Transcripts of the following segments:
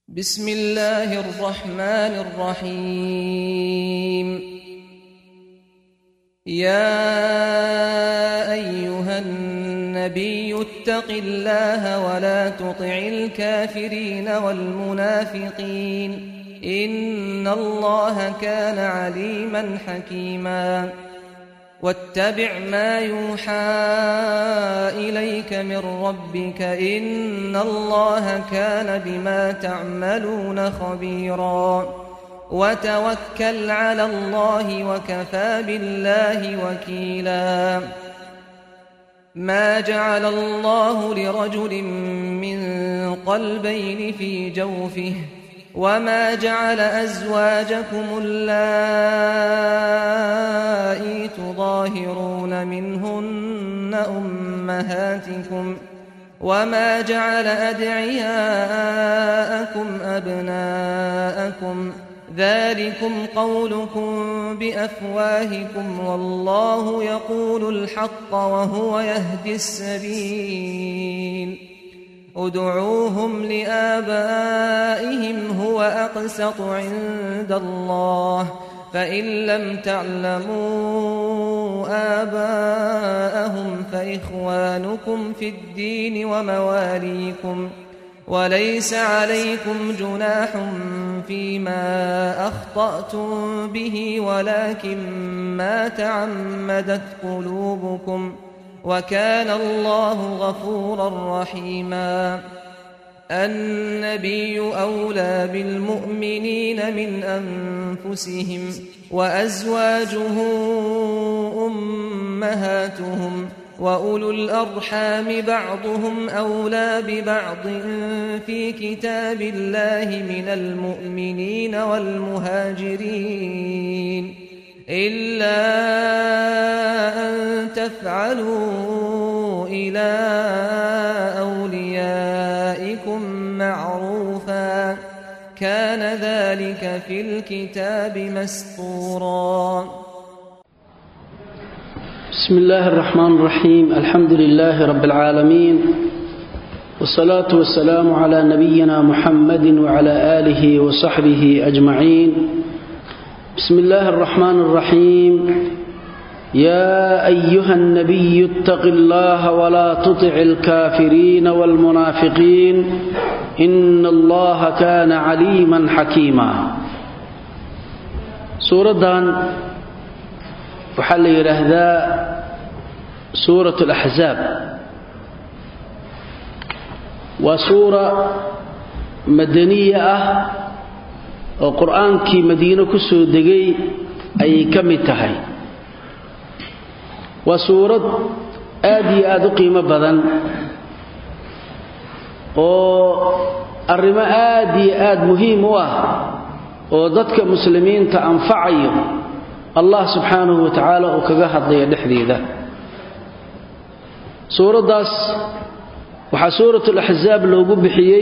بسم الله الرحمن الرحيم يا ايها النبي اتق الله ولا تطع الكافرين والمنافقين ان الله كان عليما حكيما واتبع ما يوحى اليك من ربك ان الله كان بما تعملون خبيرا وتوكل على الله وكفى بالله وكيلا ما جعل الله لرجل من قلبين في جوفه وما جعل أزواجكم اللائي تظاهرون منهن أمهاتكم وما جعل أدعياءكم أبناءكم ذلكم قولكم بأفواهكم والله يقول الحق وهو يهدي السبيل ادعوهم لآبائهم هو أقسط عند الله فإن لم تعلموا آباءهم فإخوانكم في الدين ومواليكم وليس عليكم جناح فيما أخطأتم به ولكن ما تعمدت قلوبكم وكان الله غفورا رحيما النبي أولى بالمؤمنين من أنفسهم وأزواجه أمهاتهم وأولو الأرحام بعضهم أولى ببعض في كتاب الله من المؤمنين والمهاجرين إلا أن تفعلوا إلى أوليائكم معروفا كان ذلك في الكتاب مسطورا بسم الله الرحمن الرحيم الحمد لله رب العالمين والصلاة والسلام على نبينا محمد وعلى آله وصحبه أجمعين بسم الله الرحمن الرحيم يا أيها النبي اتق الله ولا تطع الكافرين والمنافقين إن الله كان عليما حكيما سورة وحل يرهذا سورة الأحزاب وسورة مدنية oo qur-aankii madiino ku soo degay ayay ka mid tahay waa suurad aad iyo aad u qiimo badan oo arrimo aad iyo aad muhiim u ah oo dadka muslimiinta anfacayo allah subxaanahu wa tacaala uu kaga hadlaya dhexdeeda suuraddaas waxaa suuratulaxsaab loogu bixiyey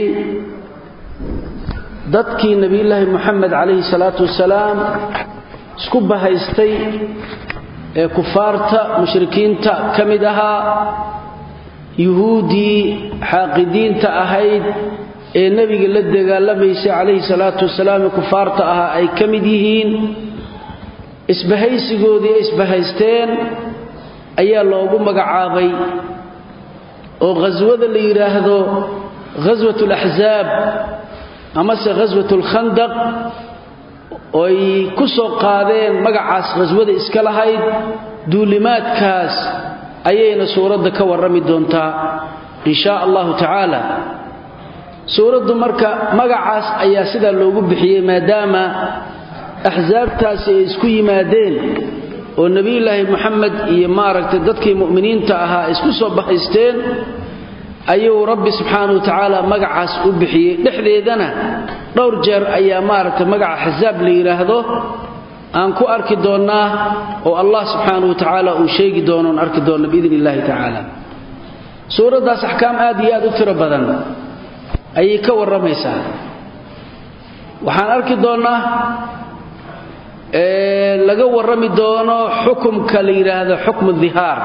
dadkii nebiyulaahi moxamed calayhi salaatu wasalaam isku bahaystay ee kufaarta mushrikiinta ka mid ahaa yuhuuddii xaaqidiinta ahayd ee nebiga la dagaalamaysay calayhi salaatu wasalaam ee kufaarta ahaa ay ka mid yihiin isbahaysigoodii ay isbahaysteen ayaa loogu magacaabay oo khaswada la yidhaahdo khaswat alaxsaab amase khaswat alkhandaq oy ku soo qaadeen magacaas khaswada iska lahayd duulimaadkaas ayayna suuradda ka warrami doontaa in shaa allahu tacaala suuraddu marka magacaas ayaa sidaa loogu bixiyey maadaama axsaabtaasi ay isku yimaadeen oo nebiyulaahi moxamed iyo maaragtay dadkii mu'miniinta ahaa ay isku soo bahaysteen ayuu rabbi subxaana wa tacaala magacaas u bixiyey dhexdeedana dhowr jeer ayaa maaragtay magaca axsaab la yidhaahdo aan ku arki doonnaa oo allah subxaana wa tacaala uu sheegi doono on arki doonno biidn illaahi tacaala suuraddaas axkaam aad iyo aad u tiro badan ayay ka warramaysaa waxaan arki doonnaa laga warrami doono xukumka la yidhaahdo xukmu dihaar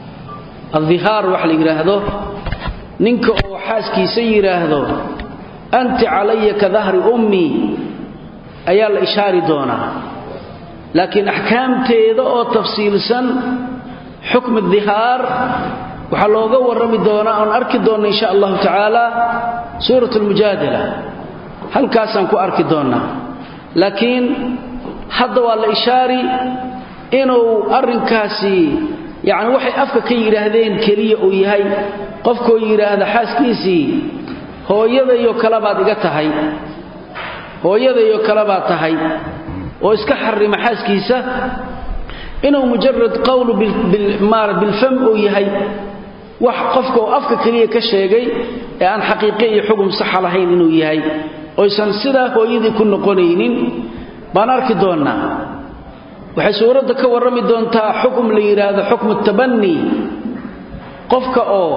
addihaar wax la yidhaahdo ninka oo xaaskiisa yidhaahdo anti calaya ka dahri ummii ayaa la ishaari doonaa laakiin axkaamteeda oo tafsiilsan xukm dihaar waxaa looga warrami doonaa oon arki doonna insha allahu tacaala suurat lmujaadala halkaasaan ku arki doonnaa laakiin hadda waa la ishaari inuu arrinkaasi yacni waxay afka ka yidhaahdeen keliya uu yahay qofkoo yidhaahda xaaskiisii hooyadayo kale baad iga tahay hooyadayo kale baad tahay oo iska xarima xaaskiisa inuu mujarad qowlu bilfam uu yahay wax qofka uu afka keliya ka sheegay ee aan xaqiiqe iyo xugum saxa lahayn inuu yahay oysan sidaa hooyadii ku noqonaynin baan arki doonnaa waxay suuradda ka warrami doontaa xukum la yidhaahdo xukmu tabani qofka oo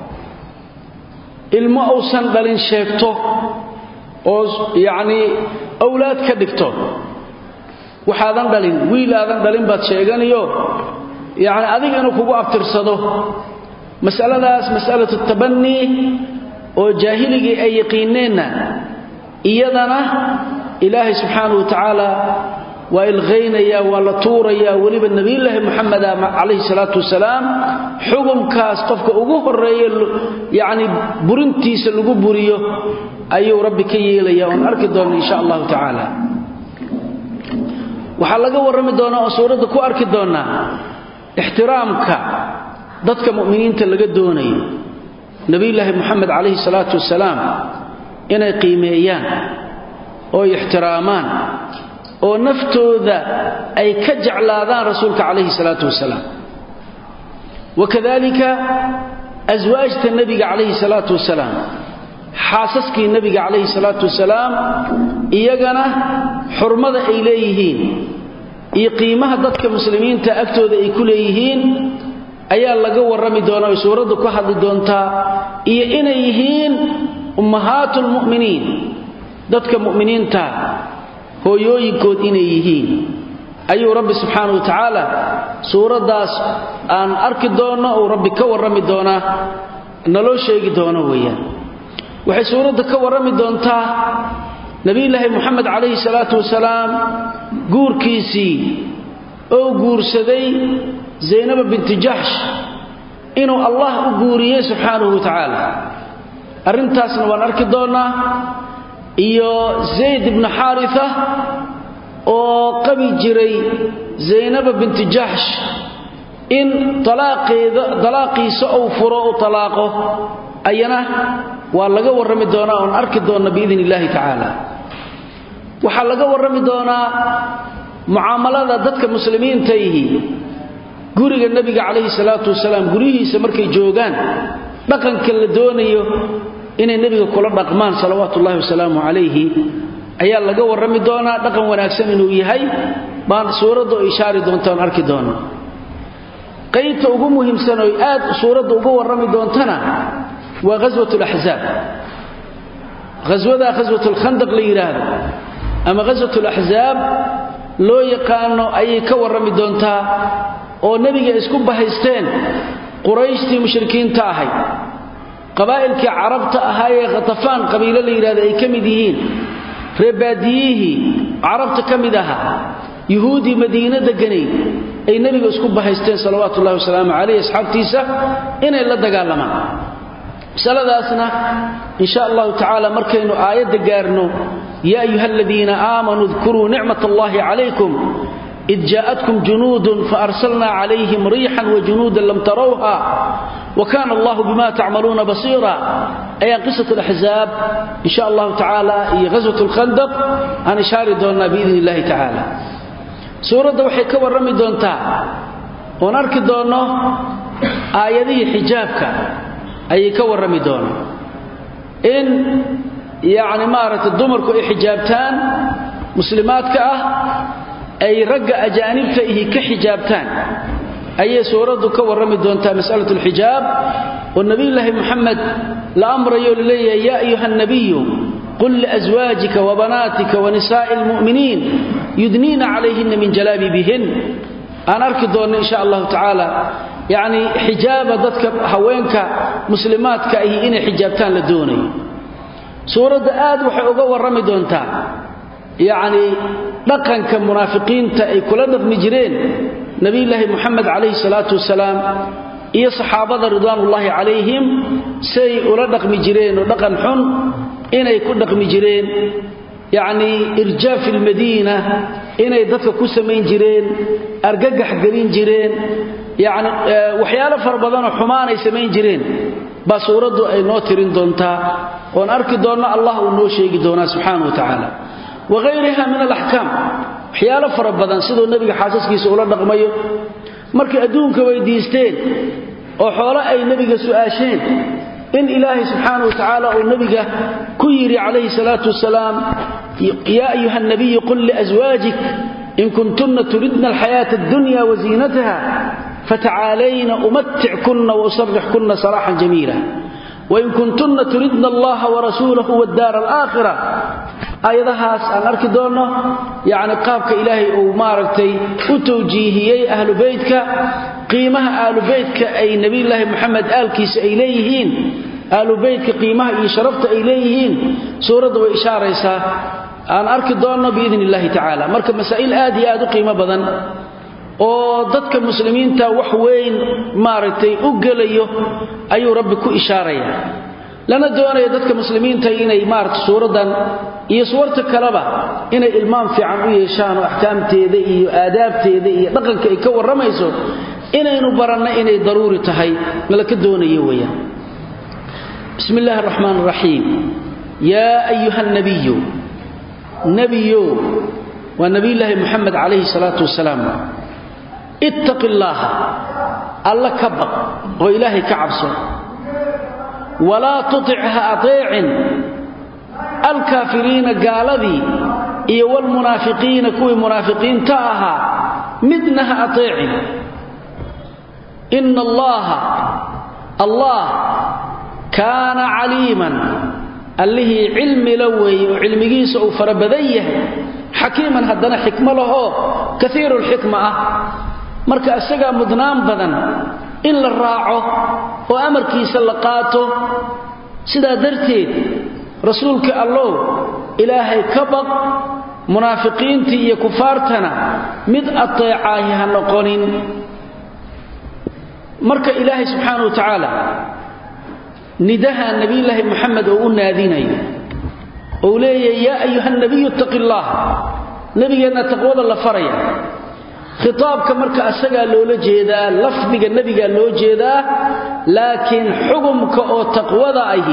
ilmo uusan dhalin sheegto oo yacnii awlaad ka dhigto waxaadan dhalin wiil aadan dhalin baad sheeganiyo yacni adiga inuu kugu abtirsado mas'aladaas mas'alatu tabanii oo jaahiligii ay yaqiineenna iyadana ilaahay subxaanahu wa tacaala waa ilqaynayaa waa la tuurayaa weliba nebiyulaahi moxameda calayhi salaatu wasalaam xugumkaas qofka ugu horeeye yacni burintiisa lagu buriyo ayuu rabbi ka yeelaya oon arki doonna insha allahu tacaala waxaa laga warrami doonaa oo suuradda ku arki doonnaa ixtiraamka dadka mu'miniinta laga doonayo nebiyulaahi moxamed calayhi salaatu wasalaam inay qiimeeyaan oo ixtiraamaan oo naftooda ay ka jeclaadaan rasuulka calayhi salaatu wasalaam wakadalika aswaajta nebiga calayhi salaatu wasalaam xaasaskii nebiga calayhi salaatu wasalaam iyagana xurmada ay leeyihiin iyo qiimaha dadka muslimiinta agtooda ay ku leeyihiin ayaa laga warrami doonaa oy suuraddu ka hadli doontaa iyo inay yihiin ummahaatu lmu'miniin dadka mu'miniinta hooyooyinkood inay yihiin ayuu rabbi subxaana wa tacaala suuraddaas aan arki doonno uu rabbi ka warrami doonaa naloo sheegi doono weeyaan waxay suuradda ka warrami doontaa nebiyulaahi moxamed calayhi salaatu wasalaam guurkiisii oo guursaday zaynaba binti jaxsh inuu allah u guuriyey subxaanahu wa tacaala arrintaasna waan arki doonnaa iyo zayd ibnu xaarisa oo qabi jiray zaynaba binti jaxsh in dalaaqiisa uu furo u talaaqo ayana waa laga warrami doonaa oon arki doonna biidn illaahi tacaala waxaa laga warrami doonaa mucaamalada dadka muslimiintaihi guriga nebiga calayhi salaatu wasalaam guryihiisa markay joogaan dhaqanka la doonayo inay nebiga kula dhaqmaan salawaatu ullahi wasalaamu calayhi ayaa laga warrami doonaa dhaqan wanaagsan inuu yahay baan suuradda oo ishaari doonta oon arki doona qaybta ugu muhiimsan oy aad suuradda uga warrami doontana waa ghaswat laxzaab ghaswadaa ghaswat lkhandaq la yidhaahdo ama ghaswat laxzaab loo yaqaano ayay ka warrami doontaa oo nebiga isku bahaysteen qurayshtii mushrikiinta ahayd qabaa'ilkii carabta ahaayee khatafaan qabiilo la yidhahdo ay ka mid yihiin reebaadiyihii carabta ka mid ahaa yuhuuddii madiino deganayd ay nebiga isku bahaysteen salawaatu ullahi wasalaamu calayh asxaabtiisa inay la dagaalamaan masaladaasna in sha allahu tacaala markaynu aayadda gaarno yaa ayuha aladiina aamanuu dkuruu nicmat allahi calaykum id jaءatkum junuudun faarsalna calayhim riixan wajunuudan lam tarawha wkana allahu bima tacmaluuna basiira ayaan qisat alaxzaab in sha allahu tacaala iyo ghaswat lkhandaq aan ishaari doonnaa biidn illahi tacaala suuradda waxay ka warrami doontaa oon arki doonno aayadihii xijaabka ayay ka warrami doonaa in yacni maaragtay dumarku ay xijaabtaan muslimaadka ah ay ragga ajaanibta ihi ka xijaabtaan ayay suuraddu ka warrami doontaa mas'alatu alxijaab oo nebiyulaahi moxamed la amrayo laleeyahay yaa ayuha nabiyu qul liaswaajika wabanaatika wanisaa'i almu'miniin yudniina calayhinna min jalaabibihin aan arki doonno in sha allahu tacaala yacni xijaaba dadka haweenka muslimaadka ahi inay xijaabtaan la doonayo suuradda aad waxay uga warrami doontaa yacnii dhaqanka munaafiqiinta ay kula dhaqmi jireen nebiyulaahi moxamed calayhi salaatu wasalaam iyo saxaabada ridwaanullaahi calayhim say ula dhaqmi jireen oo dhaqan xun inay ku dhaqmi jireen yacnii irjaafi almadiina inay dadka ku samayn jireen argagax gelin jireen yacni waxyaalo fara badanoo xumaanay samayn jireen baa suuraddu ay noo tirin doontaa oon arki doonno allah uu noo sheegi doonaa subxaana wa tacaala wahayriha min alaxkaam waxyaalo fara badan siduu nebiga xaasaskiisa ula dhaqmayo markay adduunka weydiisteen oo xoolo ay nebiga su'aasheen in ilaahay subxaana wa tacaala uu nebiga ku yidhi calayhi salaatu wasalaam yaa ayuha nabiyu qul liaswaajik in kuntunna turidna alxayaata addunya wasiinataha fatacaalayna umatickunna wausarixkunna saraaxan jamiila wain kuntunna turidna allaha warasuulahu waddaara alaakhira aayadahaas aan arki doonno yacni qaabka ilaahay uu maaragtay u tawjiihiyey ahlu beytka qiimaha ahlu beytka ay nebiyulaahi moxamed aalkiisa ay leeyihiin ahlu beytka qiimaha iyo sharafta ay leeyihiin suuradda way ishaaraysaa aan arki doonno biidn illaahi tacaala marka masaa'il aad iyo aad u qiimo badan oo dadka muslimiinta wax weyn maaragtay u gelayo ayuu rabbi ku ishaaraya lana doonaya dadka muslimiinta inay maaragtay suuraddan iyo suwarta kaleba inay ilmaam fiican u yeeshaan oo axkaamteeda iyo aadaabteeda iyo dhaqanka ay ka warramayso inaynu baranno inay daruuri tahay nalaka doonayo weeyaan bismi illaahi araxmaan araxiim yaa ayuha nabiyu nebiyo waa nebiyulaahi moxamed calayhi salaatu wasalaam ittaqi illaaha alla ka baq oo ilaahay ka cabso walaa tutic ha ateecin alkaafiriina gaaladii iyo wlmunaafiqiina kuwii munaafiqiinta ahaa midna ha ateecin ina allaha allah kaana caliiman allihii cilmi la weeye oo cilmigiisa uu fara badan yahay xakiiman haddana xikmo lahoo kaiiru lxikma ah marka isagaa mudnaan badan in la raaco oo amarkiisa la qaato sidaa darteed rasuulka allow ilaahay ka baq munaafiqiintii iyo kufaartana mid ateecaahi ha noqonin marka ilaahay subxaana wa tacaala nidaha nebiyulaahi moxamed oo u naadinayo ou leeyahay yaa ayuha nabiyu ittaqi illaah nebigeenna taqwada la faraya khitaabka marka asagaa loola jeedaa lafdiga nebigaa loo jeedaa laakiin xugumka oo taqwada ahi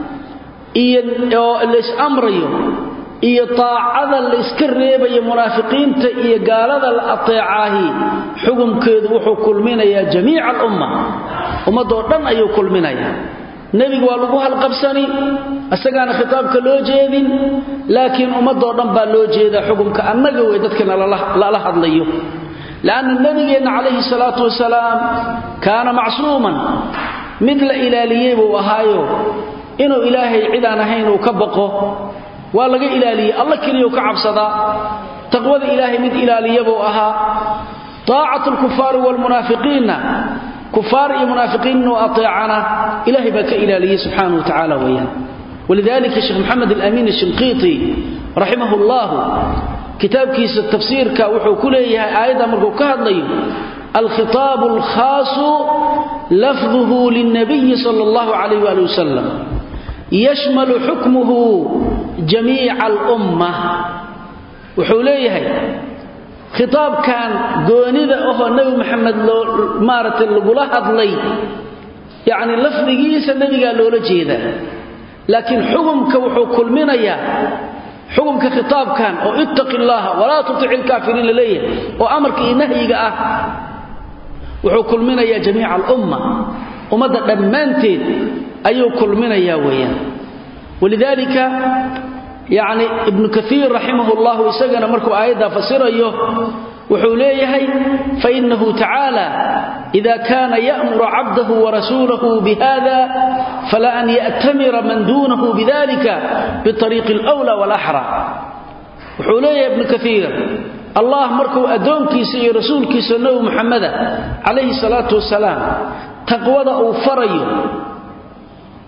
iyo lays-amrayo iyo taacada layska reebayo munaafiqiinta iyo gaalada la ateecaahi xugumkeedu wuxuu kulminayaa jamiica alumma ummadoo dhan ayuu kulminayaa nebiga waa lagu halqabsani isagaana khitaabka loo jeedin laakiin ummadoo dhan baa loo jeedaa xugumka annaga wey dadkana lala hadlayo lanna nebigeenna calayhi salaatu wasalaam kaana macsuuman mid la ilaaliyey buu ahaayo inuu ilaahay cidaan ahayn uu ka baqo waa laga ilaaliyey alla keliyau ka cabsadaa taqwada ilaahay mid ilaaliya buu ahaa taacatu lkufaari waalmunaafiqiinna kufaar iyo munaafiqiin inuu ateecana ilahay baa ka ilaaliyey subxaana wa tacaala weeyaan walidalika sheekh maxamed alamiin ashinqiiti raximah llahu kitaabkiisa tafsiirka wuxuu ku leeyahay aayadda markuu ka hadlayo alkhitaabu alkhaasu lafduhu lilnabiyi sala allahu calayh waali wasalam yashmalu xukmuhu jamiica alumma wuxuu leeyahay khitaabkan goonida ahoo nebi maxamed loo maaragtay lagula hadlay yacni lafdigiisa nebigaa loola jeedaa laakiin xukumka wuxuu kulminayaa xukumka khitaabkan oo ittaqi llaaha walaa tutic ilkaafiriin la leeyahay oo amarka iyo nahyiga ah wuxuu kulminayaa jamiica alumma ummadda dhammaanteed ayuu kulminayaa weeyaan walidaalika yacni ibnu kaiir raximah llahu isagana markuu aayaddaa fasirayo wuxuu leeyahay fainahu tacaala ida kaana ya'muru cabdahu warasuulahu bihada fala an ya'tamira man duunahu bidalika biariiqi alwla walaxra wuxuu leeyahay ibnu kaiir allah markuu addoonkiisa iyo rasuulkiisa nebi muxameda calayhi salaatu wasalaam taqwada uu farayo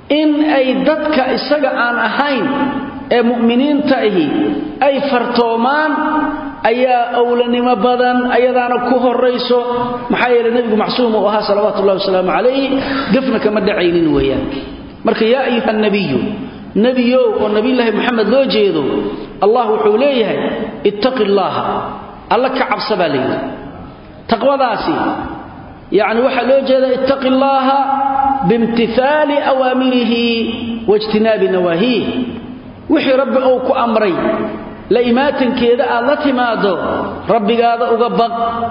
in ay dadka isaga aan ahayn ee mu'miniinta ahi ay fartoomaan ayaa awlanimo badan ayadaana ku horayso maxaa yeele nebigu macsuum uu ahaa salawaatu ullahi wasalaamu calayh gafna kama dhacaynin weeyaan marka yaa ayuha nabiyu nebiyow oo nabiyulaahi moxamed loo jeedo allah wuxuu leeyahay ittaqi llaaha alla ka cabsa baa layidhi taqwadaasi yacni waxaa loo jeeda ittaqi llaaha biimtihaali awaamirihi waijtinaabi nawaahiih wixii rabbi uu ku amray la imaatankeeda aad la timaado rabbigaada uga baq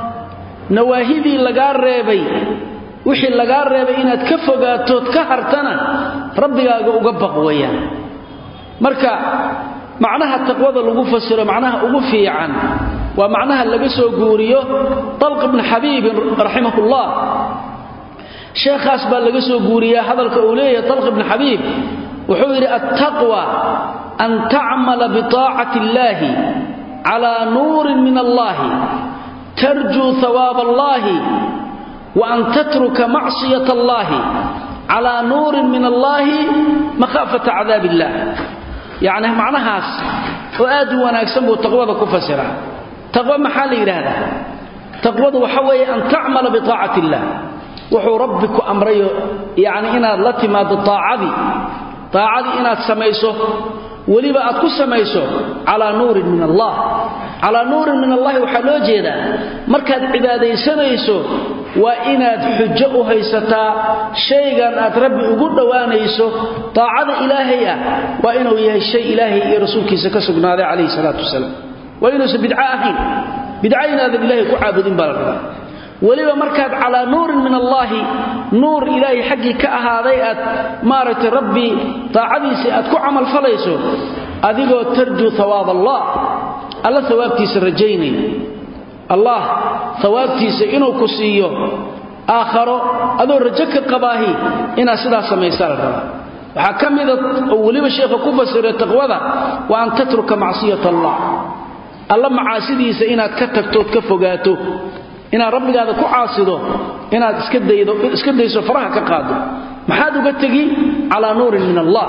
nawaahidii lagaa reebay wixii lagaa reebay inaad ka fogaatood ka hartana rabbigaaga uga baq weeyaan marka macnaha taqwada lagu fasiro macnaha ugu fiican waa macnaha laga soo guuriyo talq ibn xabiibin raximahullah sheekhaas baa laga soo guuriyaa hadalka uu leeyahay talq ibn xabiib wuxuu yidhi attaqwa an tacmala biطaacati illaahi calaa nuurin min allahi tarjuu hawaab allahi wa an tatruka macsiyat allahi calaa nuurin min allahi makhaafata cadaab illah yacni macnahaas oo aad u wanaagsan buu taqwada ku fasiraa taqwo maxaa la yidhaahdaa taqwadu waxa weeye an tacmala biطaacati illah wuxuu rabbi ku amrayo yacni inaad la timaado aacadii aacadii inaad samayso weliba aad ku samayso calaa nuurin min allah calaa nuurin min allahi waxaa loo jeedaa markaad cibaadaysanayso waa inaad xujo u haysataa shaygan aad rabbi ugu dhowaanayso taacada ilaahay ah waa inuu yahay shay ilaahay iyo rasuulkiisa ka sugnaaday calayhi salaatu wasalaam waa inuusan bidco ahayn bidco inaadan ilaahay ku caabudin baa la rabaa weliba markaad calaa nuurin min allaahi nuur ilaahay xaggii ka ahaaday aad maaragtay rabbi taacadiisii aad ku camalfalayso adigoo tarjuu hawaab allah alla hawaabtiisa rajaynay allah hawaabtiisa inuu ku siiyo aakharo adoo rajo ka qabaahi inaad sidaas samaysaa la rabaa waxaa ka mida oo weliba sheekha ku fasiray taqwada wa an tatruka macsiyat allah alla macaasidiisa inaad ka tagtood ka fogaato inaad rabbigaada ku caasido inaad iska dayso faraha ka qaado maxaad uga tegi calaa nuurin min allah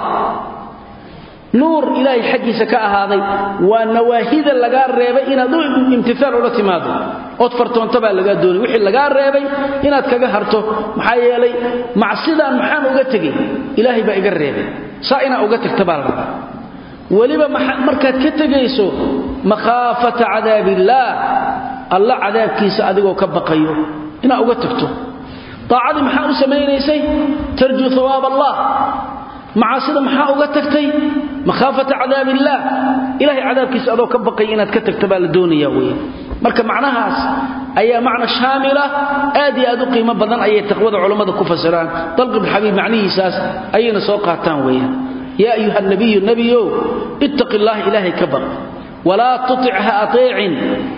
nuur ilaahay xaggiisa ka ahaaday waa nawaahida lagaa reebay inaad u imtiaal ula timaado ood fartoonta baa lagaa doonay wixii lagaa reebay inaad kaga harto maxaa yeelay macsidaan maxaan uga tegey ilaahay baa iga reebay saa inaa uga tagta baa la rabaa weliba markaad ka tegayso makhaafata cadaabiillaah alla cadaabkiisa adigoo ka baqayo inaad uga tagto daacadii maxaa u samaynaysay tarjuu hawaab allah macaasida maxaa uga tagtay makhaafata cadaab illaah ilahay cadaabkiisa adoo ka baqaya inaad ka tagta baa la doonaya wey marka macnahaas ayaa macna shaamila aad iyo aad u qiimo badan ayay taqwada culammada ku fasiraan dalq ibn xabiib macnihiisaas ayayna soo qaataan weeyaan yaa ayuha nabiyu nebiyow ittaqi llaha ilaahay ka baq walaa tutic ha ateecin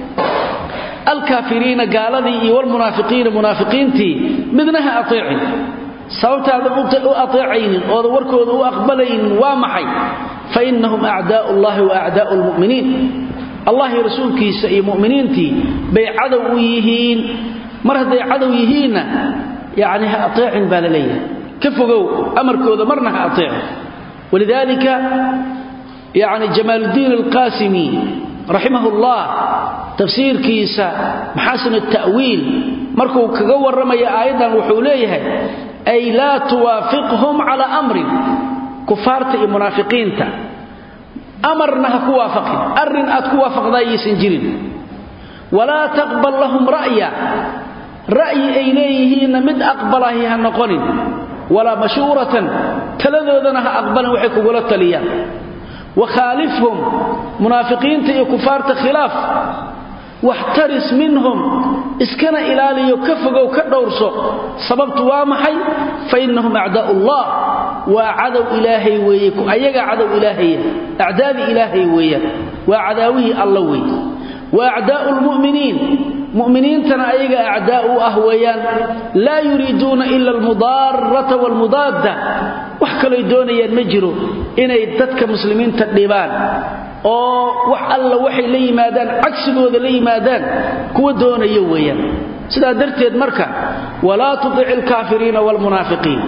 alkaafiriina gaaladii iyo walmunaafiqiina munaafiqiintii midna ha ateecin sababtaadan u ateecaynin oodan warkooda u aqbalaynin waa maxay fa innahum acdaa'u llahi wa acdaa'u lmu'miniin allahi rasuulkiisa iyo mu'miniintii bay cadow u yihiin mar hadday cadow yihiinna yacni ha ateecin baa la leeyahay ka fogow amarkooda marna ha ateecin walidaalika yacni jamaaluddiin alqaasimi raximah ullah tafsiirkiisa maxaasin alta'wiil markuu kaga warramaya aayaddan wuxuu leeyahay ay laa tuwaafiqhum calaa amrin kufaarta iyo munaafiqiinta amarna ha ku waafaqin arrin aad ku waafaqdaa yaysan jirin walaa taqbal lahum ra'ya ra'yi ay leeyihiinna mid aqbalahi ha noqonin walaa mashuuratan taladoodana ha aqbalin waxay kugula taliyaan wakhaalifhum munaafiqiinta iyo kufaarta khilaaf waxtaris minhum iskana ilaaliyo ka fogow ka dhowrso sababtu waa maxay fa innahum acdaa'u ullah waa cadow ilaahay weeye ayagaa cadow ilaahaya acdaadii ilaahay weeyaan waa cadaawihii alla weeye wa acdaa'u lmu'miniin mu'miniintana ayaga acdaa u ah weeyaan laa yuriiduuna ila almudaarata waalmudaadda wax kaloy doonayaan ma jiro inay dadka muslimiinta dhibaan oo wax alla waxay la yimaadaan cagsigooda la yimaadaan kuwa doonaya weeyaan sidaa darteed marka walaa tudici alkaafiriina waalmunaafiqiin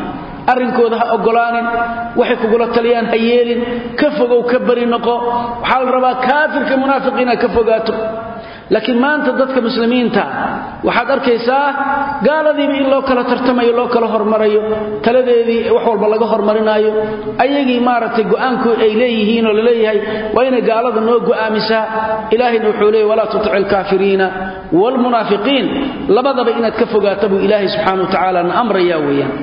arrinkooda ha oggolaanin waxay kugula taliyaan ha yeelin ka fogow ka bari noqo waxaa la rabaa kaafirka munaafiq inaad ka fogaato laakiin maanta dadka muslimiinta waxaad arkaysaa gaaladiiba in loo kala tartamayo loo kala hormarayo taladeedii wax walba laga hormarinaayo ayagii maaragtay go'aanku ay leeyihiin oo laleeyahay waa inay gaalada noo go'aamisaa ilaahayna wuxuu leeyay walaa tutic alkaafiriina waalmunaafiqiin labadaba inaad ka fogaato buu ilaahay subxaana wa tacaala na amrayaa weeyaan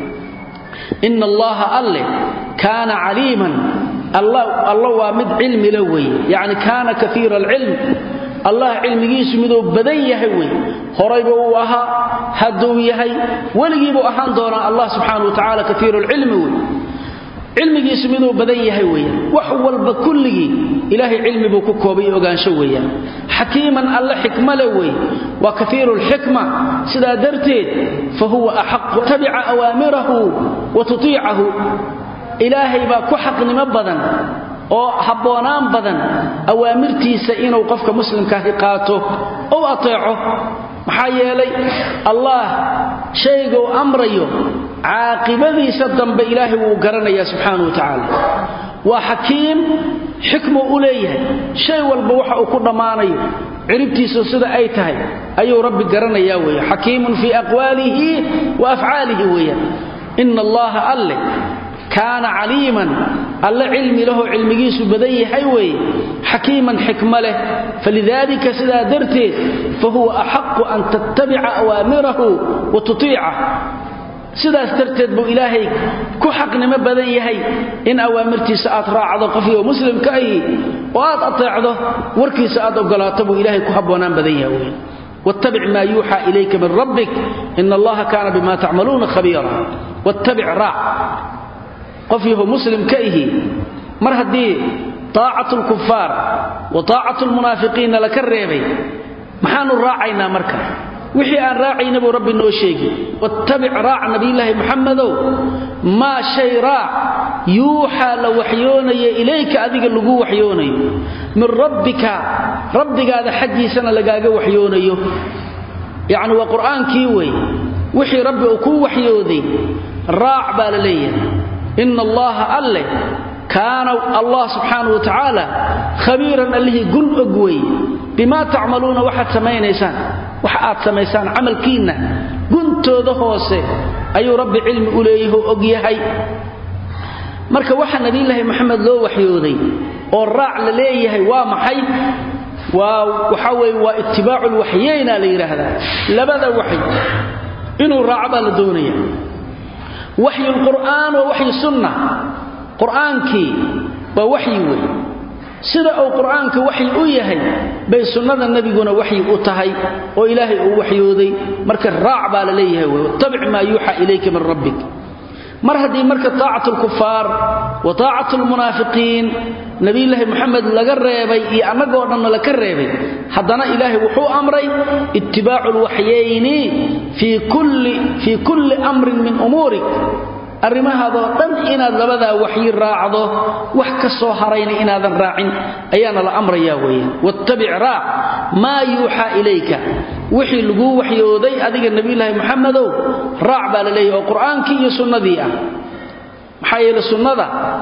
ina allaha alle kaana caliiman alla waa mid cilmi la weeye yacni kaana kaiira alcilm allah cilmigiisu miduu badan yahay wey horayba uu ahaa hadduu yahay weligiibuu ahaan doonaa allah subxaana wa tacaala kaiiru lcilmi wey cilmigiisu miduu badan yahay weeyaan wax walba kulligii ilaahay cilmi buu ku koobay ogaansho weeyaan xakiiman alle xikmale wey waa kaiiru lxikma sidaa darteed fa huwa axaqu tabica awaamirahu wa tutiicahu ilaahay baa ku xaqnimo badan oo habboonaan badan awaamirtiisa inuu qofka muslimkaahi qaato ou ateeco maxaa yeelay allah shayguu amrayo caaqibadiisa dambe ilaahay wuu garanayaa subxaana wa tacaala waa xakiim xikmu u leeyahay shay walba waxa uu ku dhammaanayo ciribtiisu sida ay tahay ayuu rabbi garanayaa weeye xakiimun fii aqwaalihi wa afcaalihi weeyaan ina allaha alle kaana caliiman alle cilmi lahoo cilmigiisu badan yahay weeye xakiiman xikma leh falidaalika sidaa darteed fa huwa axaqu an tattabica awaamirahu wa tutiicah sidaas darteed buu ilaahay ku xaqnimo badan yahay in awaamirtiisa aad raacdo qofkii muslimka ahi oo aad ateecdo warkiisa aad ogolaato buu ilaahay ku habboonaan badan yahay wey wattabic maa yuuxaa ilayka min rabbik ina allaha kaana bima tacmaluuna khabiira wattabic raac qof yahu muslim ka ihi mar haddii taacatu lkufaar wa taacatu lmunaafiqiinna laka reebay maxaanu raacaynaa marka wixii aan raacayna buu rabbi noo sheegi wattabic raac nabiyulaahi muxamedow maa shay raac yuuxaa la waxyoonaya ilayka adiga lagu waxyoonayo min rabbika rabbigaada xaggiisana lagaaga waxyoonayo yacni waa qur'aankii wey wixii rabbi uu kuu waxyooday raac baa la leeyahay ina allaha alle kaana allah subxaana wa tacaala khabiiran allihii gun og wey bimaa tacmaluuna waxaad samaynaysaan waxa aad samaysaan camalkiinna guntooda hoose ayuu rabbi cilmi u leeyaho og yahay marka waxa nabiyulaahi moxamed loo waxyooday oo raac la leeyahay waa maxay waa waxa weye waa itibaacu lwaxyeyna la yidhaahdaa labada waxy inuu raaco baa la doonaya waxyu lqur'aan waa waxyu sunna qur'aankii waa waxyi wey sida uu qur'aanka waxyi u yahay bay sunnada nebiguna waxyi u tahay oo ilaahay uu waxyooday marka raac baa la leeyahay wey wattabic maa yuuxa ilayka min rabbik mar haddii marka taacatu lkufaar wa taacatu lmunaafiqiin nabiyulaahi moxamed laga reebay iyo annagoo dhanna laka reebay haddana ilaahay wuxuu amray ittibaacu lwaxyayni fii kulli amrin min umuurik arrimahaadoo dhan inaad labadaa waxyi raacdo wax ka soo harayna inaadan raacin ayaana la amrayaa weeyaan wattabic raac maa yuuxaa ilayka wixii laguu waxyooday adiga nebiyulaahi moxamedow raac baa la leeyahy oo qur'aankii iyo sunnadii ah maxaa yeele sunnada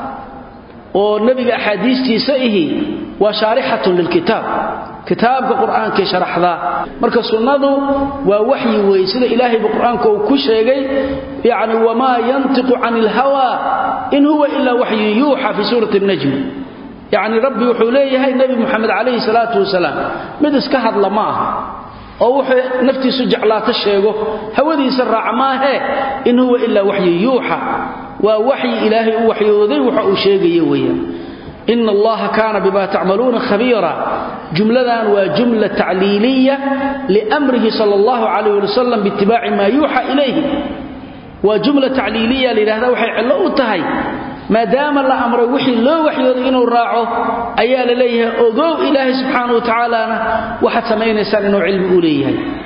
oo nebiga axaadiistiisa ihi waa shaarixatun lilkitaab kitaabka qur'aankay sharaxdaa marka sunnadu waa waxyi weeye sida ilaahayba qur'aanka uu ku sheegay yacni wamaa yantiqu cani ilhawa in huwa ilaa waxyun yuuxa fii suurati najmi yacni rabbi wuxuu leeyahay nebi moxamed calayhi salaatu wasalaam mid iska hadla ma aha oo wuxuu naftiisu jeclaato sheego hawadiisa raaca maahee in huwa ilaa waxyun yuuxa waa waxyi ilaahay u waxyooday waxa uu sheegaya weeyaan ina allaha kaana bima tacmaluuna khabiira jumladan waa jumla tacliiliya liamrihi sal allahu calayh ali wasalam biitibaaci maa yuuxa ilayhi waa jumla tacliiliya layidhahda waxay cillo u tahay maadaama la amray wixii loo waxyooday inuu raaco ayaa la leeyahay ogow ilaahay subxaana wa tacaalana waxaad samaynaysaan inuu cilmi u leeyahay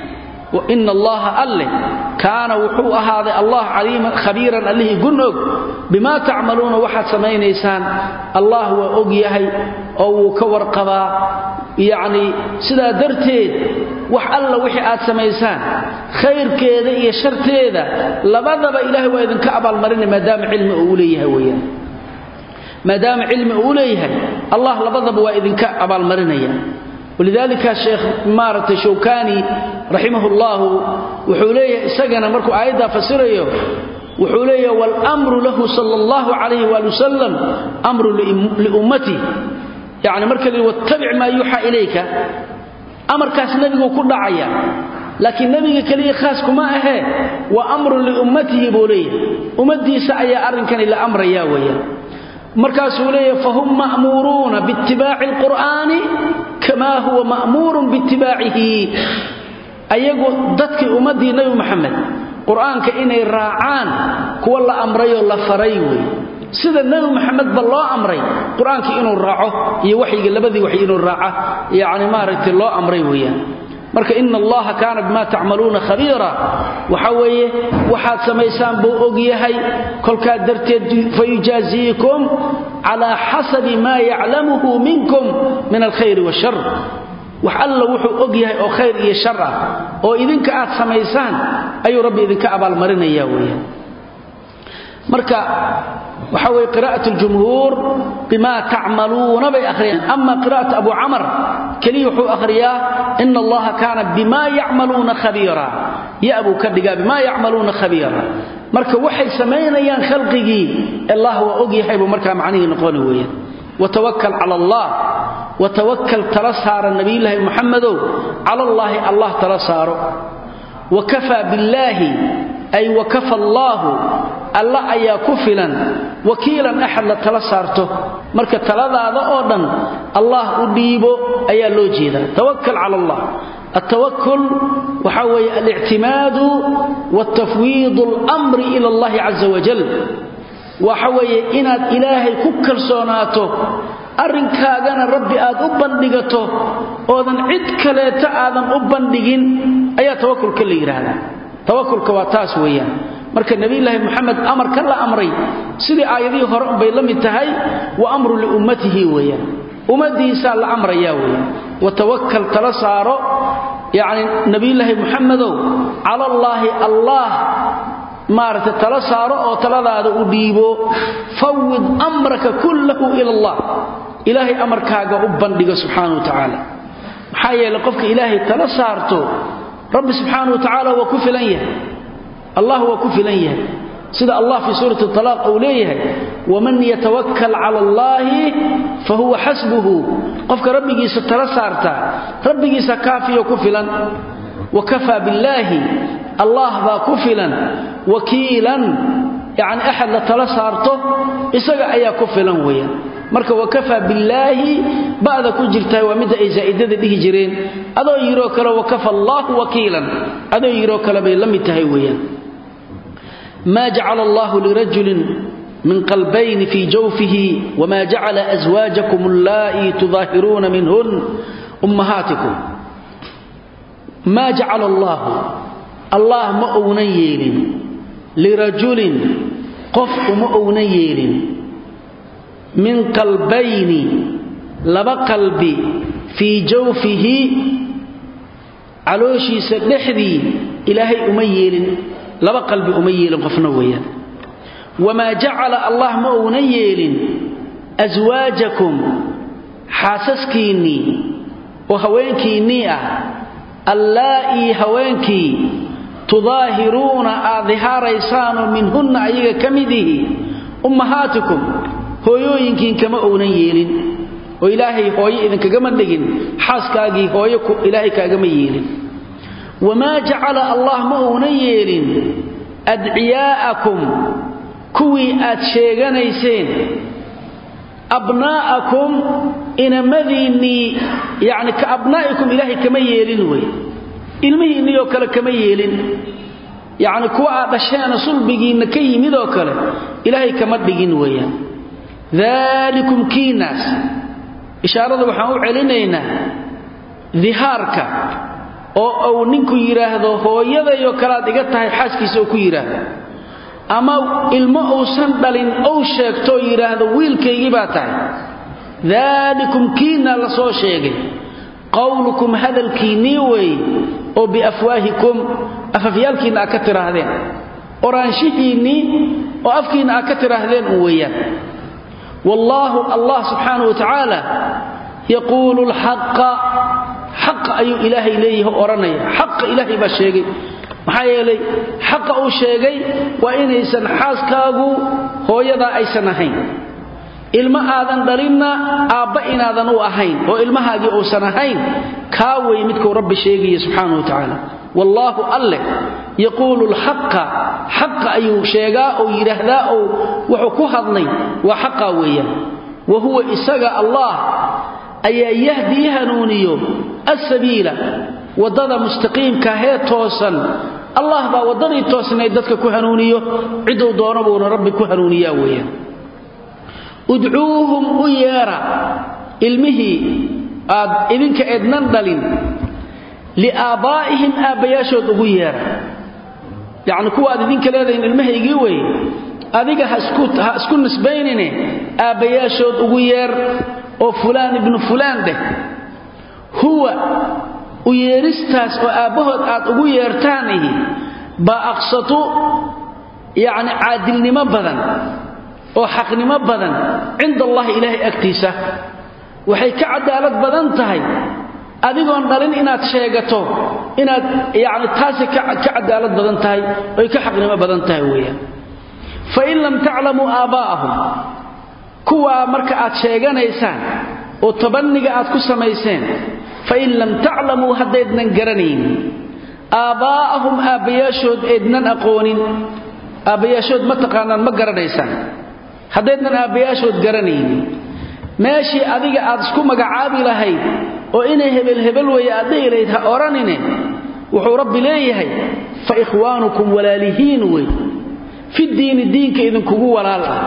ina allaha alle kaana wuxuu ahaaday allah caliiman khabiiran allihii gun og bimaa tacmaluuna waxaad samaynaysaan allah waa og yahay oo wuu ka warqabaa yacni sidaa darteed wax alla wixii aad samaysaan khayrkeeda iyo sharteeda labadaba ilaahay waa idinka abaalmarinay maadaama cilmi uu leeyahay weyaan maadaama cilmi uu leeyahay allah labadaba waa idinka abaalmarinaya walidaalika sheekh maaragtay shawkani raximah ullahu wuxuu leeyahay isagana markuu aayaddaa fasirayo wuxuu leeyahay wاlmru lahu sal اllahu calayh wali wasalam amru liummati yani marka li wattabic maa yuuxaa ilayka amarkaas nebiguu ku dhacaya laakiin nebiga keliya khaas kuma ahee wa amrun liummatihi buu leeyahay ummaddiisa ayaa arrinkani la amraya weeyaan markaasuu leeyahay fahum ma'muuruuna biitibaaci alqur'aani kamaa huwa ma'muurun biitibaacihi ayagu dadkii ummaddii nebi moxamed qur'aanka inay raacaan kuwa la amrayoo la faray weeye sida nebi moxamedba loo amray qur-aankii inuu raaco iyo waxyiga labadii waxy inuu raaca yacni maaragtay loo amray weeyaan marka ina allaha kaana bima tacmaluuna khabiira waxa weeye waxaad samaysaan buu og yahay kolkaa darteed fayujaaziikum calaa xasabi maa yaclamuhu minkum min alkhayri washar wax alla wuxuu og yahay oo khayr iyo shar ah oo idinka aad samaysaan ayuu rabbi idinka abaalmarinaya weeyaan marka waxa weye qira'at ljumhuur bima tacmaluuna bay akhriyaan ama qira'at abu camar keliya wuxuu akhriyaa ina allaha kaana bima yacmaluuna khabiira ya buu ka dhigaa bima yacmaluuna khabiira marka waxay samaynayaan khalqigii allah waa og yahay buu markaa macnihii noqoni weeyaan watawakal cala allah watawakal tala saara nabiyulaahi muxamedow cala allaahi allah tala saaro wakafaa billaahi ay wakafa allaahu alla ayaa ku filan wakiilan axad la tala saarto marka taladaada oo dhan allah u dhiibo ayaa loo jeedaa tawakal cala allah altawakul waxa weeye alictimaadu waltafwiidu almri ila allahi caza wajal waxa weeye inaad ilaahay ku kalsoonaato arrinkaagana rabbi aad u bandhigato oodan cid kaleeta aadan u bandhigin ayaa tawakulka la yidhaahdaa tawakulka waa taas weeyaan marka nebiyulaahi moxamed amarka la amray sidii aayadihii hore unbay la mid tahay wa amru liummatihi weeyaan ummaddiisaa la amrayaa weeyaan watawakal tala saaro yacni nebiyulaahi moxamedow cala allaahi allaah maaragtay tala saaro oo taladaada u dhiibo fawid amraka kullahu ila allah ilaahay amarkaaga u bandhigo subxaana wa tacaala maxaa yeeley qofka ilaahay tala saarto rabbi subxaana wa tacaala waa ku filan yahay allah waa ku filan yahay sida allah fii suurati talaaq uu leeyahay waman yatawakkal cala allaahi fa huwa xasbuhu qofka rabbigiisa tala saarta rabbigiisa kaafiyo ku filan wa kafaa billaahi allah baa ku filan wakiilan yacni axad la tala saarto isaga ayaa ku filan weeyaan marka wakafaa billaahi ba'da ku jirtaa waa midda ay zaa'idada dhihi jireen adoo yiroo kale wakafa allaahu wakiilan adoo yiroo kale bay la mid tahay weeyaan maa jacala allahu lirajulin min qalbayni fii jawfihi wma jacala aswaajakum allaa'i tudaahiruuna minhun ummahaatikum maa jacala allaahu allah ma ounan yeelin lirajulin qof uma ounan yeelin min qalbayni laba qalbi fii jawfihi calooshiisa dhexdii ilaahay uma yeelin laba qalbi uma yeelin qofna weeyaan wamaa jacala allah ma ounan yeelin aswaajakum xaasaskiinnii oo haweenkiinnii ah allaa'ii haweenkii tudaahiruuna aad dihaaraysaanoo minhunna ayaga ka midihi ummahaatikum hooyooyinkiin kama ounan yeelin oo ilaahay hooyo idinkagama dhigin xaaskaagii hooyo ilaahay kaagama yeelin wamaa jacala allah ma ounan yeelin adciyaa'akum kuwii aad sheeganayseen abnaa'akum inamadiinnii yacni ka abnaa'ikum ilaahay kama yeelin wey ilmihiinniioo kale kama yeelin yacni kuwa aad dhasheena sulbigiinna ka yimid oo kale ilaahay kama dhigin weeyaan daalikum kiinaas ishaarada waxaan u celinaynaa dihaarka oo uu ninku yidhaahdo hooyadayo kalaad iga tahay xaaskiisa oo ku yidhaahdo ama ilmo uusan dhalin ou sheegtoo yidhaahdo wiilkaygii baa tahay daalikum kiinna la soo sheegay qowlukum hadalkiinnii weeye oo biafwaahikum afafyaalkiinna aad ka tidhaahdeen oraanshihiinnii oo afkiinna aad ka tidhaahdeen un weeyaan wallaahu allah subxaanahu wa tacaala yaquulu lxaqa xaqa ayuu ilaahay leeyahay odhanaya xaqa ilaahay baa sheegay maxaa yeelay xaqa uu sheegay waa inaysan xaaskaagu hooyadaa aysan ahayn ilmo aadan dhalinna aabba inaadan u ahayn oo ilmahaagii uusan ahayn kaa wey midkuu rabbi sheegaya subxaana wa tacaala wallaahu alleh yaquulu lxaqa xaqa ayuu sheegaa oo yidhaahdaa oo wuxuu ku hadlay waa xaqaa weeyaan wa huwa isaga allah ayaa yahdii hanuuniyo asabiila waddada mustaqiimkahee toosan allah baa waddadii toosnayd dadka ku hanuuniyo ciduu doono buuna rabbi ku hanuuniyaa weeyaan udcuuhum u yeera ilmihii aad idinka eednan dhalin liaabbaa'ihim aabbayaashood ugu yeera yacni kuwa aad idinka leedahin ilmahaygii weeye adiga ha isku nisbaynine aabbayaashood ugu yeer oo fulaan ibnu fulaan dheh huwa u yeeristaas oo aabbahood aad ugu yeertaanihi baa aqsatu yacni caadilnimo badan oo xaqnimo badan cinda allahi ilaahay agtiisa waxay ka cadaalad badan tahay adigoon dhalin inaad sheegato inaad yacni taasay ka cadaalad badan tahay oy ka xaqnimo badan tahay weeyaan fain lam taclamuu aabbaa'ahum kuwaa marka aad sheeganaysaan oo tabanniga aad ku samayseen fain lam taclamuu haddaydnan garanaynin aabbaa'ahum aabbayaashood eednan aqoonin aabbayaashood ma taqaanaan ma garanaysaan haddaydnan aabbayaashood garanaynin meeshii adiga aad isku magacaabi lahayd oo inay hebel hebel weeye aad dhihi lahayd ha odhanine wuxuu rabbi leeyahay fa ikhwaanukum walaalihiin wey fi diini diinka idinkugu walaal ah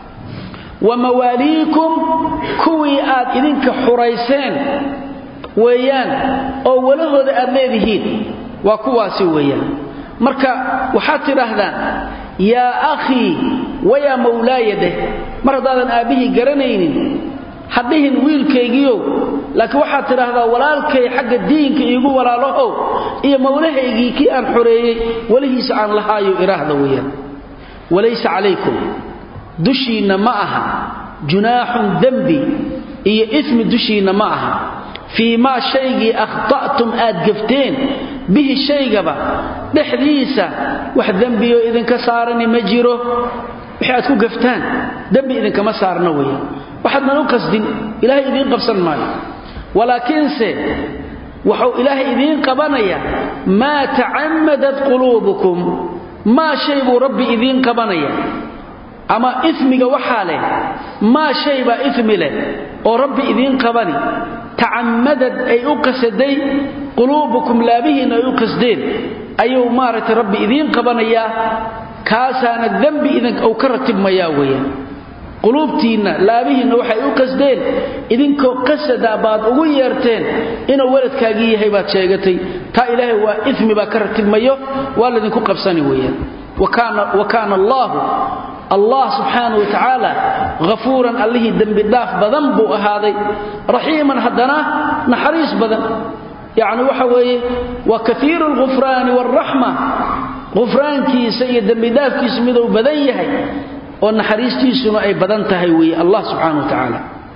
wa mawaaliikum kuwii aad idinka xurayseen weeyaan oo walahooda aad leedihiin waa kuwaasi weeyaan marka waxaad tidhaahdaan yaa akhii wayaa mawlaaya dheh mar haddaadan aabbihii garanaynin hadhihin wiilkaygiiow laakiin waxaad tidhaahdaa walaalkay xagga diinka iigu walaalahow iyo mawlahaygii kii aan xoreeyey welihiisa aan lahaayo idhaahda weeyaan walaysa calaykum dushiinna ma aha junaaxun dembi iyo ismi dushiinna ma aha fii maa shaygii akhta'tum aad gafteen bihi shaygaba dhexdiisa wax dembiyo idinka saarani ma jiro wixii aad ku gaftaan dembi idinkama saarna weeyaan waxaadnan u qasdin ilaahay idiin qabsan maayo walaakiinse wuxuu ilaahay idiin qabanayaa maa tacammadat quluubukum maa shay buu rabbi idiin qabanaya ama ismiga waxaa leh maa shay baa ismi leh oo rabbi idiin qabani tacammadad ay u qasaday quluubukum laabihiinna ay u qasdeen ayuu maaragtay rabbi idiin qabanayaa kaasaana dembi idin uu ka ratibmayaa weeyaan quluubtiinna laabihiinna waxay u qasdeen idinkoo qasada baad ugu yeerteen inuu waladkaagii yahay baad sheegatay taa ilaahay waa ismi baa ka ratibmayo waa laydinku qabsani weeyaan wa kaana allaahu allah subxaana wa tacaala hafuuran allihii dembi dhaaf badan buu ahaaday raxiiman haddana naxariis badan yacni waxa weeye wa kaiiru alghufraani waalraxma ghufraankiisa iyo dembidhaafkiisu miduu badan yahay oo naxariistiisuna ay badan tahay weeye allah subxaana wa tacaala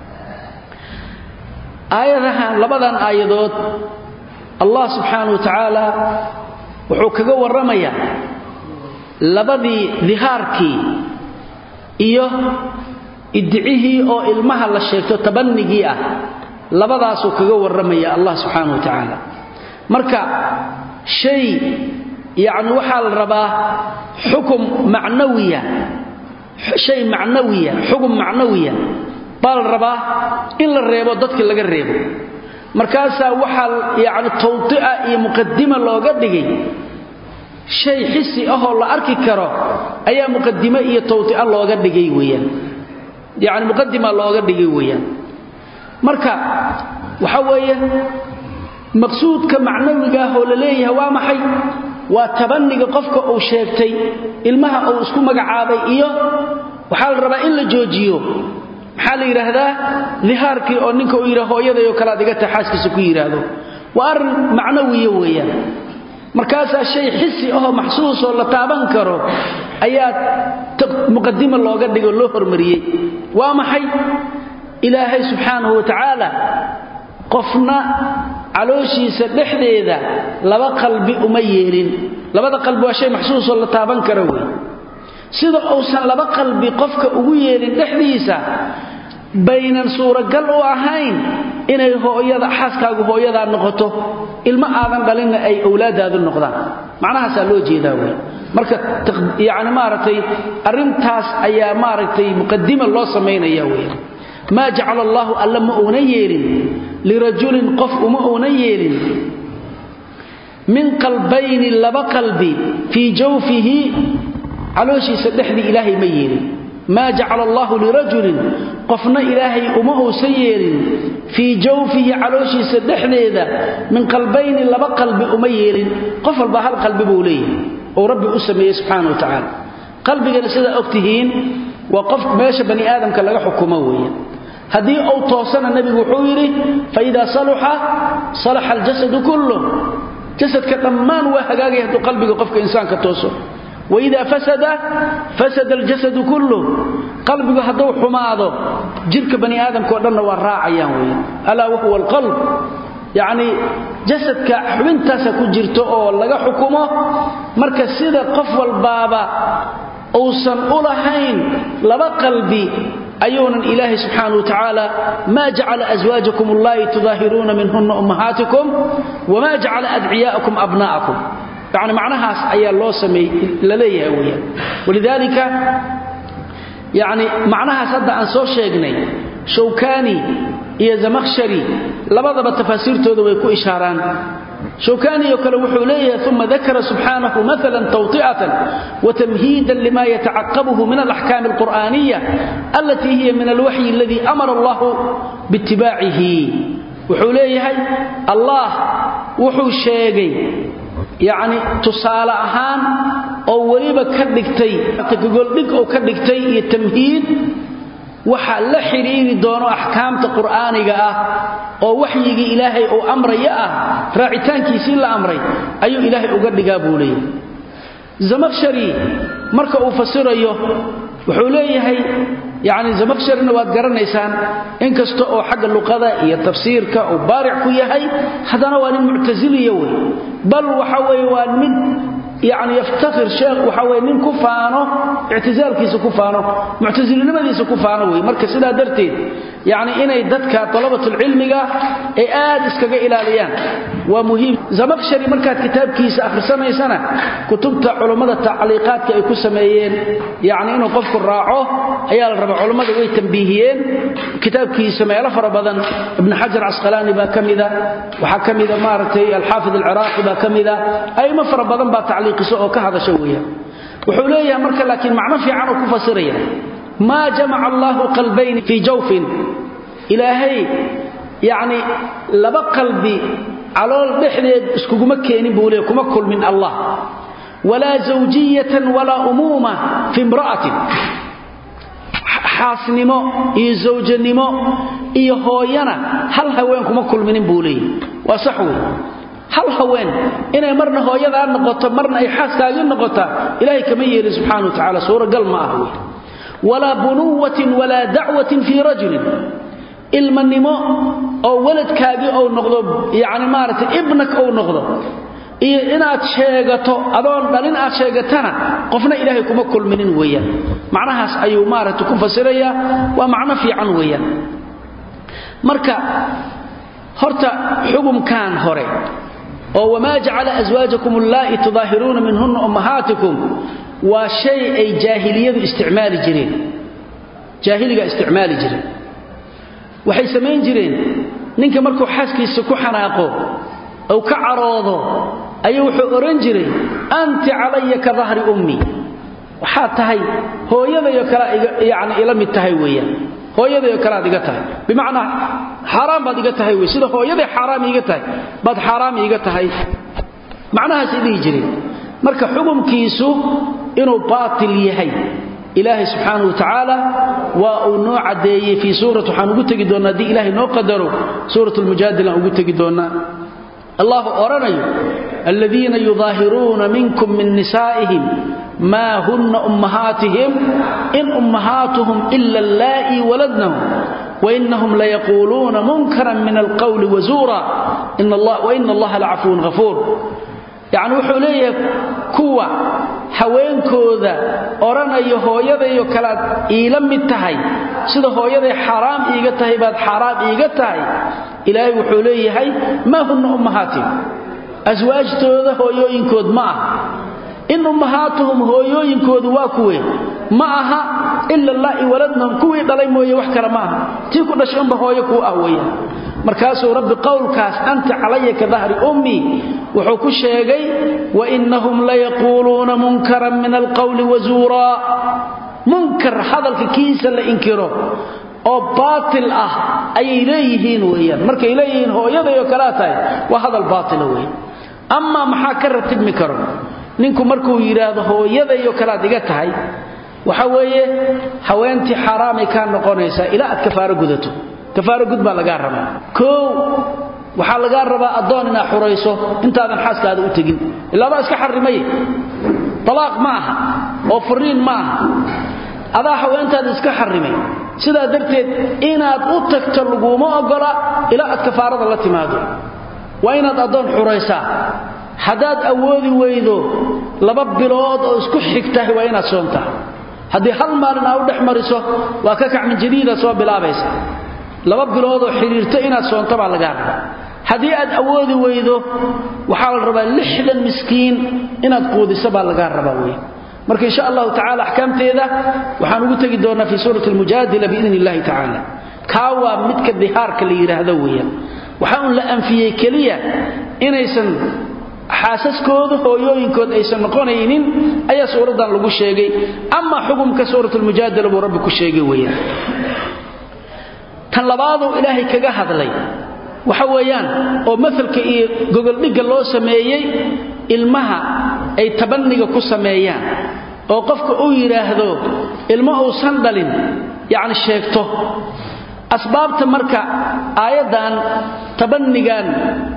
aayadahan labadan aayadood allah subxaana wa tacaala wuxuu kaga warramayaa labadii dihaarkii iyo idicihii oo ilmaha la sheegto tabannigii ah labadaasuu kaga warramaya allah subxaana wa tacaala marka shay yacni waxaa la rabaa xukum macnawiya shay macnawiya xukum macnawiya baa la rabaa in la reebo dadka laga reebo markaasaa waxaa yacni tawdi'a iyo muqadima looga dhigay shay xisi ahoo la arki karo ayaa muqadime iyo tawdi'a looga dhigay weeyaan yacni muqadima looga dhigay weeyaan marka waxa weeye maqsuudka macnawiga ah oo la leeyahay waa maxay waa tabaniga qofka uu sheegtay ilmaha uu isku magacaabay iyo waxaa la rabaa in la joojiyo maxaa la yidhaahdaa dihaarkii oo ninka uu yidhaa hooyadayo kale ad iga tahay xaaskiisa ku yidhaahdo waa arrin macnawiya weeyaan markaasaa shay xisi ahoo maxsuusoo la taaban karo ayaa muqadima looga dhigoo loo hormariyey waa maxay ilaahay subxaanahu wa tacaala qofna calooshiisa dhexdeeda laba qalbi uma yeelin labada qalbi waa shay maxsuusoo la taaban karo wey sida uusan laba qalbi qofka ugu yeelin dhexdiisa baynan suuragal u ahayn inay hooyada xaaskaagu hooyadaa noqoto ilmo aadan dhalinna ay owlaadaadu noqdaan macnahaasaa loo jeedaa wey marka yani maaragtay arrintaas ayaa maaragtay muqadima loo samaynaya wey maa jacala allaahu alla ma uunan yeelin lirajulin qof uma uunan yeelin min qalbayni laba qalbi fii jawfihi calooshiisa dhexdii ilaahay ma yeelin maa jacala allaahu lirajulin qofna ilaahay uma uusan yeelin fii jawfihi calooshiisa dhexdeeda min qalbayni laba qalbi uma yeelin qof walba hal qalbi buu leeyahay ou rabbi u sameeyey subxaana wa tacaala qalbigana sidaa og tihiin waa qof meesha bani aadamka laga xukumo weeye haddii uu toosana nebigu wuxuu yidhi faidaa saluxa salaxa aljasadu kulluh jasadka dhammaan waa hagaagaya hadduu qalbiga qofka insaanka tooso waidaa fasada fasada aljasadu kulluh qalbigu hadduu xumaado jidhka bani aadamkao dhanna waa raacayaan weeye alaa wahuwa alqalb yacnii jasadka xubintaasa ku jirto oo laga xukumo marka sida qof walbaaba uusan u lahayn laba qalbi ayuunan ilaahay subxaanau wa tacaala maa jacala aswaajakum allaahi tudaahiruuna minhunna ummahaatikum wamaa jacala adciyaa'akum abnaa'akum yani macnahaas ayaa loo sameey la leeyahay weyaan walidaalika yani macnahaas hadda aan soo sheegnay shawkani iyo zamakhshari labadaba tafaasiirtooda way ku ishaaraan shawkaniyo kale wuxuu leeyahay uma dakara subxaanahu maala tawطi'atan watamhiidan lima yatacaqabuhu min alaxkaami alqur'aaniya alatii hiya min alwaxyi aladii amara allahu biitibaacihi wuxuu leeyahay allah wuxuu sheegay yacni tusaale ahaan oo weliba ka dhigtay gogoldhig oo ka dhigtay iyo tamhiid waxa la xidhiiri doono axkaamta qur'aaniga ah oo waxyigii ilaahay uu amraya ah raacitaankiisii la amray ayuu ilaahay uga dhigaa buu leeyahay zamakhshari marka uu fasirayo wuxuu leeyahay yacni zamakhsharina waad garanaysaan inkasta oo xagga luqada iyo tafsiirka uu baaric ku yahay haddana waa nin muctasiliya wey bal waxa weeye waa mid yani yaftakhir sheekh waxa weye nin ku faano ictisaalkiisa ku faano muctasilinimadiisa ku faano wey marka sidaa darteed yani inay dadka dalabatulcilmiga ay aad iskaga ilaaliyaan waa muhiim zamakhshari markaad kitaabkiisa akhrisanaysana kutubta culummada tacliiqaadka ay ku sameeyeen yani inuu qofku raaco ayaa la rabaa culummada way tambiihiyeen kitaabkiisa meelo fara badan ibn xajar casqalaani baa ka mida waxaa ka mida maaragtay alxaafid alciraaqi baa ka mida aimo fara badan baa tacliiqiso oo ka hadasha weeyaan wuxuu leeyahay marka laakiin macno fiican uu ku fasiraya maa jamaca allaahu qalbayni fii jawfin ilaahay yacni laba qalbi calool dhexdeed iskuguma keenin buu leeyahy kuma kulmin allah walaa zawjiyatan walaa umuuma fi imra'atin xaasnimo iyo zawjanimo iyo hooyana hal haween kuma kulminin buu leeyahy waa sax wey hal haween inay marna hooyadaa noqoto marna ay xaaskaagii noqotaa ilaahay kama yeelin subxana wa tacala suuragal ma ah wey walaa bunuwatin walaa dacwatin fii rajulin ilmanimo oo waladkaagii ou noqdo yani maaragtay ibnak ou noqdo iyo inaad sheegato adoon dhalin aad sheegatana qofna ilaahay kuma kulminin weeyaan macnahaas ayuu maaragtay ku fasirayaa waa macno fiican weeyaan marka horta xugumkan hore oo wamaa jacala aswaajakum allaa'i tudaahiruuna minhunna ummahaatikum waa shay ay jaahiliyadu isticmaali jireen jaahiliga isticmaali jireen waxay samayn jireen ninka markuu xaaskiisa ku xanaaqo ou ka caroodo ayuu wuxuu odhan jiray anti calaya ka dahri ummi waxaad tahay hooyadayo kale yani ila mid tahay weeyaan hooyadayo kale aad iga tahay bimacnaa xaaraan baad iga tahay wey sida hooyaday xaaraam iiga tahay baad xaaraam iiga tahay macnahaasay dhihi jireen marka xukumkiisu inuu baatil yahay ilaahay subxaanahu watacaala waa uu noo caddeeyey fii suurat waxaan ugu tegi doonnaa haddii ilaahay noo qadaro suurat lmujaadil aan ugu tegi doonnaa allahu odhanayo aladiina yudaahiruuna minkum min nisaa'ihim maa hunna ummahaatihim in ummahaatuhum ila allaa'ii waladnahum wainahum layaquuluuna munkaran min alqawli wazuura waina allaha lacafuwun hafuur yacni wuxuu leeyahay kuwa haweenkooda odhanayo hooyadayo kalaad iila mid tahay sida hooyaday xaaraam iiga tahay baad xaaraam iiga tahay ilaahay wuxuu leeyahay maa hunna ummahaatihim aswaajtooda hooyooyinkood ma aha in ummahaatuhum hooyooyinkoodu waa kuwe ma aha ila allaa'i waladnahum kuwii dhalay mooye wax kale ma aha tii ku dhashay unba hooyo kuu ah weeyaan markaasuu rabbi qowlkaas anta calaya ka dahri ummii wuxuu ku sheegay wainahum layaquuluuna munkaran min alqawli wazuuraa munkar hadalka kiisa la inkiro oo baatil ah ayay leeyihiin weeyaan markay leeyihiin hooyaday oo kalea tahay waa hadal baatila weeye amaa maxaa ka ratibmi karo ninku markuu yidhaahdo hooyadayoo kalead iga tahay waxa weeye haweentii xaaraamay kaa noqonaysaa ilaa aad kafaaro gudato kafaaro gud baa lagaa rabaa koow waxaa lagaa rabaa addoon inaad xurayso intaadan xaaskaada u tegin ilaabaa iska xarrimay talaaq ma aha oo furiin ma aha adaa haweentaada iska xarrimay sidaa darteed inaad u tagto laguma oggola ilaa aad kafaarada la timaado waa inaad addoon xuraysaa haddaad awoodi weydo laba bilood oo isku xigtahay waa inaad soontaa haddii hal maalin aa u dhex mariso waa ka kac min jadiida soo bilaabaysa laba biloodoo xidhiirto inaad soonto baa lagaa rabaa haddii aad awoodi weydo waxaa la rabaa lixdan miskiin inaad quudiso baa lagaa rabaa wey marka insha allahu tacala axkaamteeda waxaan ugu tegi doonnaa fii suurati almujaadila biidn illahi tacaala kaa waa midka dihaarka la yidhaahdo weeyaan waxaa un la anfiyey keliya inaysan xaasaskooda hooyooyinkood aysan noqonaynin ayaa suuraddan lagu sheegay ama xukumka suurat lmujaadala buu rabbi ku sheegay weeyaan tan labaaduu ilaahay kaga hadlay waxa weeyaan oo maalka iyo gogoldhigga loo sameeyey ilmaha ay tabaniga ku sameeyaan oo qofka uu yidhaahdo ilmo uusan dhalin yacni sheegto asbaabta marka aayaddan tabanigan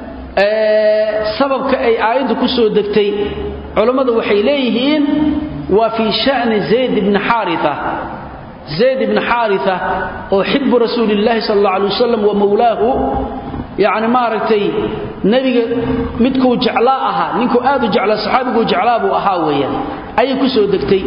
sababka ay aayaddu ku soo degtay culammadu waxay leeyihiin waa fii sha'ni zayd ibni xaaria zayd ibni xaaria oo xibu rasuulillaahi sal alla alay wasalam wa mowlaahu yacni maaragtay nebiga midkuu jeclaa ahaa ninkuu aad u jeclaa saxaabiguu jeclaa buu ahaa weeyaan ayay ku soo degtay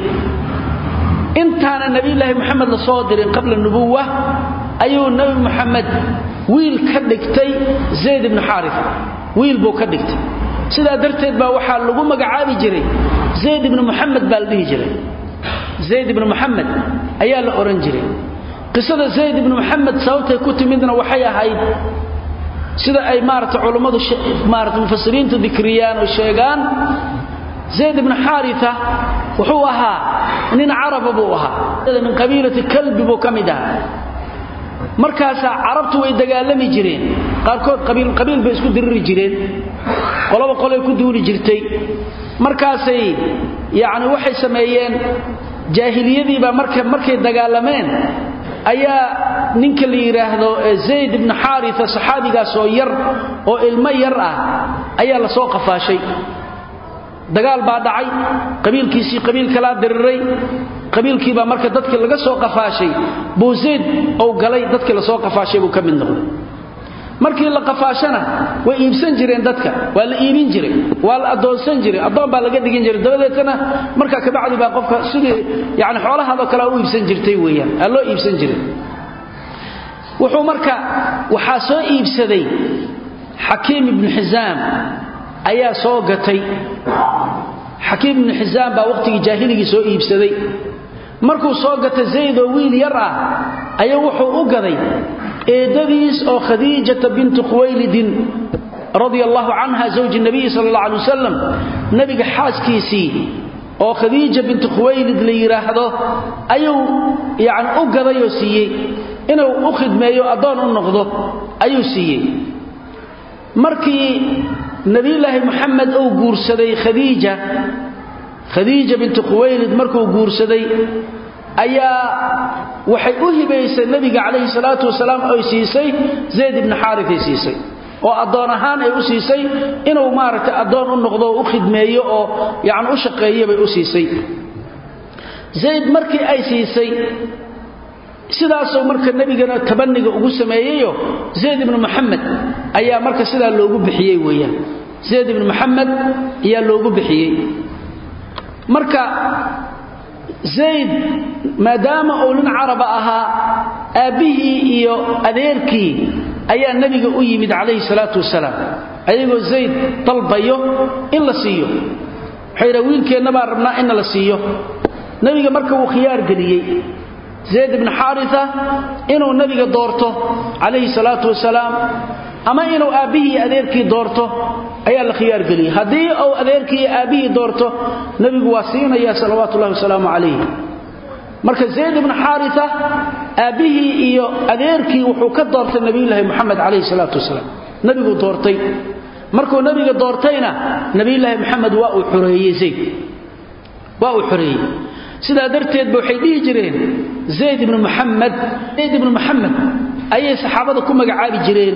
intaana nebiyulaahi moxamed la soo dirin qabla nubuwa ayuu nebi moxamed wiil ka dhigtay zayd ibni xaaria wiil buu ka dhigtay sidaa darteed baa waxaa lagu magacaabi jiray zayd ibni muxamed baa la dhihi jiray zayd ibni muxamed ayaa la odhan jiray qisada zayd ibni muxamed sababtay ku timidna waxay ahayd sida ay maarata culummadu maarata mufasiriintu dikriyaan oo sheegaan zayd ibni xaaria wuxuu ahaa nin caraba buu ahaa min qabiilati kalbi buu ka mid ahaa markaasaa carabtu way dagaalami jireen qaarkood qabiil bay isku diriri jireen qoloba qolay ku duuli jirtay markaasay yacni waxay sameeyeen jaahiliyadiibaa marka markay dagaalameen ayaa ninka la yidhaahdo zayd ibni xaaria saxaabigaas oo yar oo ilmo yar ah ayaa la soo qafaashay dagaal baa dhacay qabiilkiisii qabiil kalaa diriray qabiilkiibaa marka dadkii laga soo qafaashay buu zayd ou galay dadkii lasoo qafaashay buu ka mid noqday markii la qafaashana way iibsan jireen dadka waa la iibin jiray waa la addoonsan jiray addoon baa laga dhigin jiray dabadeetana markaa kabacdi baa qofka sidii yani xoolahaadoo kale u iibsan jirtay weeyaan aa loo iibsan jiray wuxuu marka waxaa soo iibsaday xakiim ibnu xisaam ayaa soo gatay xakiim ibnu xisaam baa wakhtigii jaahiligii soo iibsaday markuu soo gatay zayd oo wiil yar ah ayaa wuxuu u gaday eedadiis oo khadiijata bintu khuwaylidin radia allahu canha zawji nabiyi sala allah alay wasalam nebiga xaaskiisii oo khadiija bintu khuwaylid la yidhaahdo ayuu yacni u gadayoo siiyey inuu u khidmeeyo addoon u noqdo ayuu siiyey markii nebiyulaahi moxamed uu guursaday khadiija khadiija bintu khuwaylid markuu guursaday ayaa waxay u hibaysay nebiga calayhi salaatu wasalaam oy siisay zayd ibni xaaritay siisay oo addoon ahaan ay u siisay inuu maaragtay addoon u noqdo oo u khidmeeyo oo yacni u shaqeeyo bay u siisay zayd markii ay siisay sidaasuu marka nebigana tabaniga ugu sameeyeyo zayd ibnu moxamed ayaa marka sidaa loogu bixiyey weeyaan zayd ibnu moxamed ayaa loogu bixiyey marka zayd maadaama uu nin caraba ahaa aabbihii iyo adeerkii ayaa nebiga u yimid calayhi salaatu wasalaam ayagoo zayd dalbayo in la siiyo waxay yidhaha wiilkeenna baan rabnaa inna la siiyo nebiga marka wuu khiyaar geliyey zayd ibnu xaaria inuu nebiga doorto calayhi salaatu wasalaam ama inuu aabbihii iyo adeerkii doorto ayaa la khiyaar geliyey haddii uu adeerkii iyo aabbihii doorto nebigu waa siinaya salawaatu ullahi wasalaamu calayh marka zayd ibnu xaaria aabbihii iyo adeerkii wuxuu ka doortay nebiyulaahi moxamed calayhi salaatu wasalaam nebiguu doortay markuu nebiga doortayna nebiyulaahi moxamed waa uu xoreeyey zayd waa uu xoreeyey sidaa darteedba waxay dhihi jireen zayd ibnu muxamed zayd ibnu muxamed ayay saxaabada ku magacaabi jireen